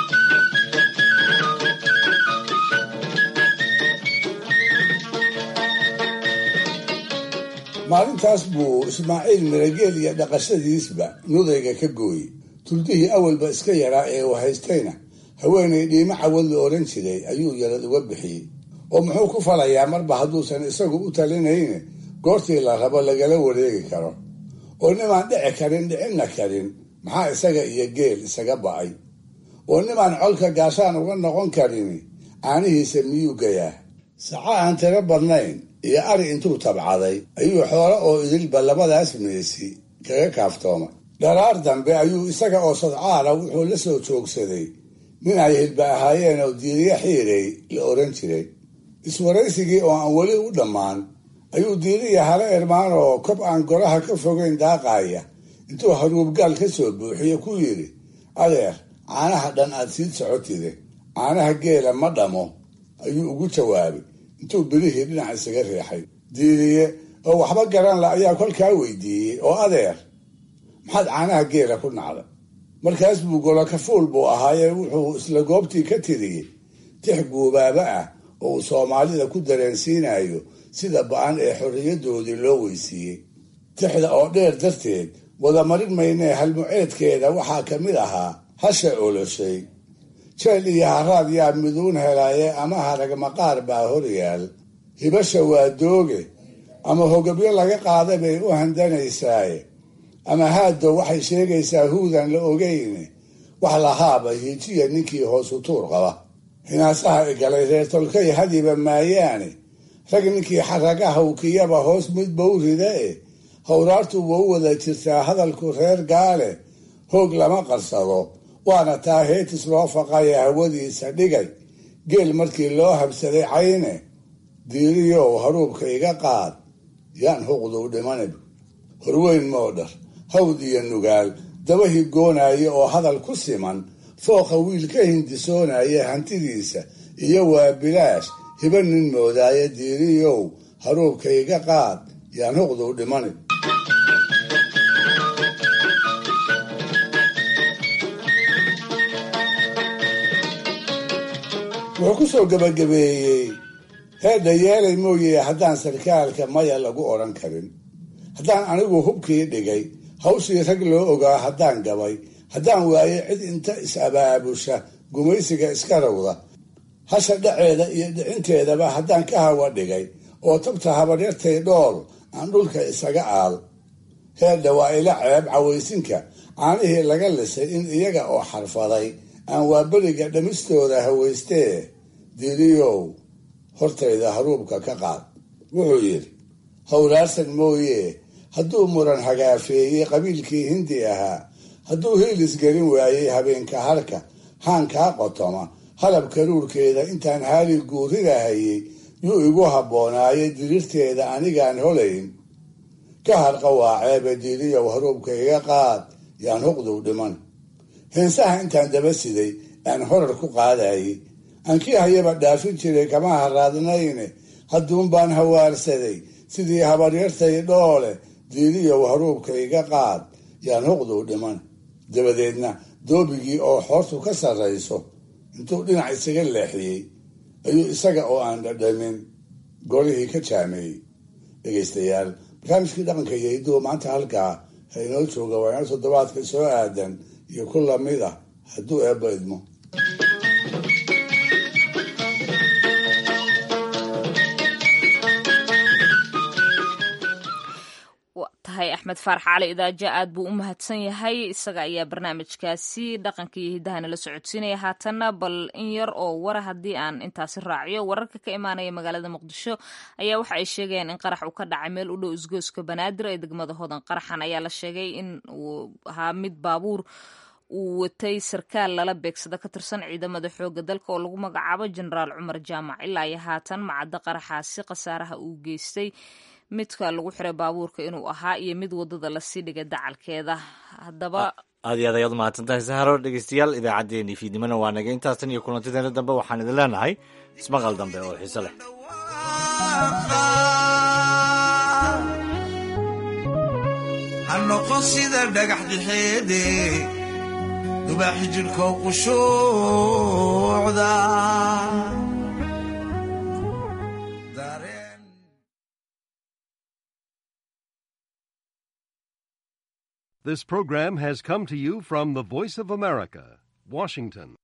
maalintaas buu ismaaciil mirageel iyo dhaqashadiisba nudayga ka gooyey tuldihii awalba iska yaraa ee uu haystayna haweenay dhiimo cawad la odhan jiray ayuu yarad uga bixiyey oo muxuu ku falayaa marba hadduusan isagu u talinayne goortii la rabo lagala wareegi karo oo nimaan dhici karin dhicinna karin maxaa isaga iyo geel isaga ba'ay oo nimaan colka gaashaan uga noqon karin caanihiisa miyuu gayaa saca aan tiro badnayn iyo ari intuu tabcaday ayuu xoolo oo idilba labadaas meesi kaga kaaftoomay dharaar dambe ayuu isaga oo sadcaala wuxuu la soo joogsaday nin ay hilba ahaayeen oo diiriye xiirey la odhan jiray iswaraysigii oo aan weli u dhammaan ayuu diiriya hale ermaan oo kob aan goraha ka fogeyn daaqaaya intuu haruubgaal ka soo buuxiye ku yidhi adeer caanaha dhan aad sii socotide caanaha geela ma dhamo ayuu ugu jawaabay intuu birihii dhinac isaga riixay diiriye oo waxba garan la ayaa kolkaa weydiiyey oo adeer maxaad caanaha geela ku nacday markaas buu golokafuul buu ahaayee wuxuu isla goobtii ka tiriyey tix guubaaba ah oo uu soomaalida ku dareensiinayo sida ba-an ee xorriyadoodii loo weysiiyey tixda oo dheer darteed wadamarin maynee halmuceedkeeda waxaa ka mid ahaa hasha oloshay jeel iyo haraad yaa miduun helaaye ama harag maqaar baa horyaal hibasha waa dooge ama hogabyo laga qaaday bay u handanaysaaye ama haaddo waxay sheegaysaa huudan la ogeyne wax lahaaba hiijiya ninkii hoosu tuur qaba hinaasaha igalay reer tolkay hadiba maayaane rag ninkii xaragaha ukiyaba hoos mid bawrida e howraartu wau wada jirtaa hadalku reer gaale hoog lama qarsado waana taa heetis loo faqaya hawadiisa dhigay geel markii loo habsaday cayne diiriyow haruubka iga qaad yaan huqduu dhimanab horweyn moodhar hawd iyo nugaal daba higoonaya oo hadal ku siman fooqa wiil ka hindisoonaya hantidiisa iyo waa bilaash hiba nin moodaaya diiriyow haruubka iga qaad yaan huqduu dhimanab wuxuu ku soo gabagabeeyey heedha yeelay mooye haddaan sarkaalka maya lagu odhan karin haddaan anigu hubkii dhigay hawshii rag loo ogaa haddaan gabay haddaan waaye cid inta is-abaabusha gumaysiga iska rawda hasha dhaceeda iyo dhicinteedaba haddaan ka hawa dhigay oo tabta habaryartay dhool aan dhulka isaga aal heedha waa ila ceeb cawaysinka caanihii laga lisay in iyaga oo xarfaday aan waaberiga dhamistooda hawaystee diriyow hortayda haruubka ka qaad wuxuu yidhi howlaarsan mooye hadduu muran hagaafeeyey qabiilkii hindi ahaa hadduu hiilis gelin waayey habeenka harka haankaa qotoma halab karuurkeeda intaan haali guurirahayey yuu igu habboonaaye dirirteeda anigaan holayn ka harqa waa ceebe diriyow haruubka iga qaad yaan huqduu dhiman heensaha intaan daba siday aan horar ku qaadayey aankii hayaba dhaafin jiray kama haraadnayne hadduun baan hawaarsaday sidii habaryartay dhoole diiriyow haruubka iga qaad yaan huqduu dhiman dabadeedna doobigii oo xoortu ka sarrayso intuu dhinac isaga leexiyey ayuu isaga oo aan dhadhamin golihii ka jaameeyey dhegaystayaal barnaamijkii dhaqanka iyo hidduu maanta halkaa ha inoo jooga waa inoo toddobaadka soo aadan iyo ku lamid ah hadduu eebba idmo tahay axmed faarax cali idaaja aad buu u mahadsan yahay isaga ayaa barnaamijkaasi dhaqanka iyo hiddahana la socodsiinaya haatanna bal in yar oo wara haddii aan intaasi raaciyo wararka ka imaanaya magaalada muqdisho ayaa waxa ay sheegayaan in qarax uu ka dhacay meel u dhow isgooska banaadir ee degmada hodan qaraxan ayaa la sheegay in uu ahaa mid baabuur uu watay sarkaal lala beegsada ka tirsan ciidamada xooga dalka oo lagu magacaabo jenaraal cumar jaamac ilaa iyo haatan macadda qaraxaasi khasaaraha uu geystay midka lagu xiray baabuurka inuu ahaa iyo mid wadada lasii dhigay dacalkeeda haddaba aad iyo aad ayaad umahadsantahay saharo dhegeystayaal idaacaddeenii fiidnimona waa naga intaas tan iyo kulantideena dambe waxaan idin leenahay ismaqal dambe oo xiiso leh ha noqon sida dhagax dhexeede dubaaxi jidhkoo qushuucda This program has come to you from the Voice of America, Washington.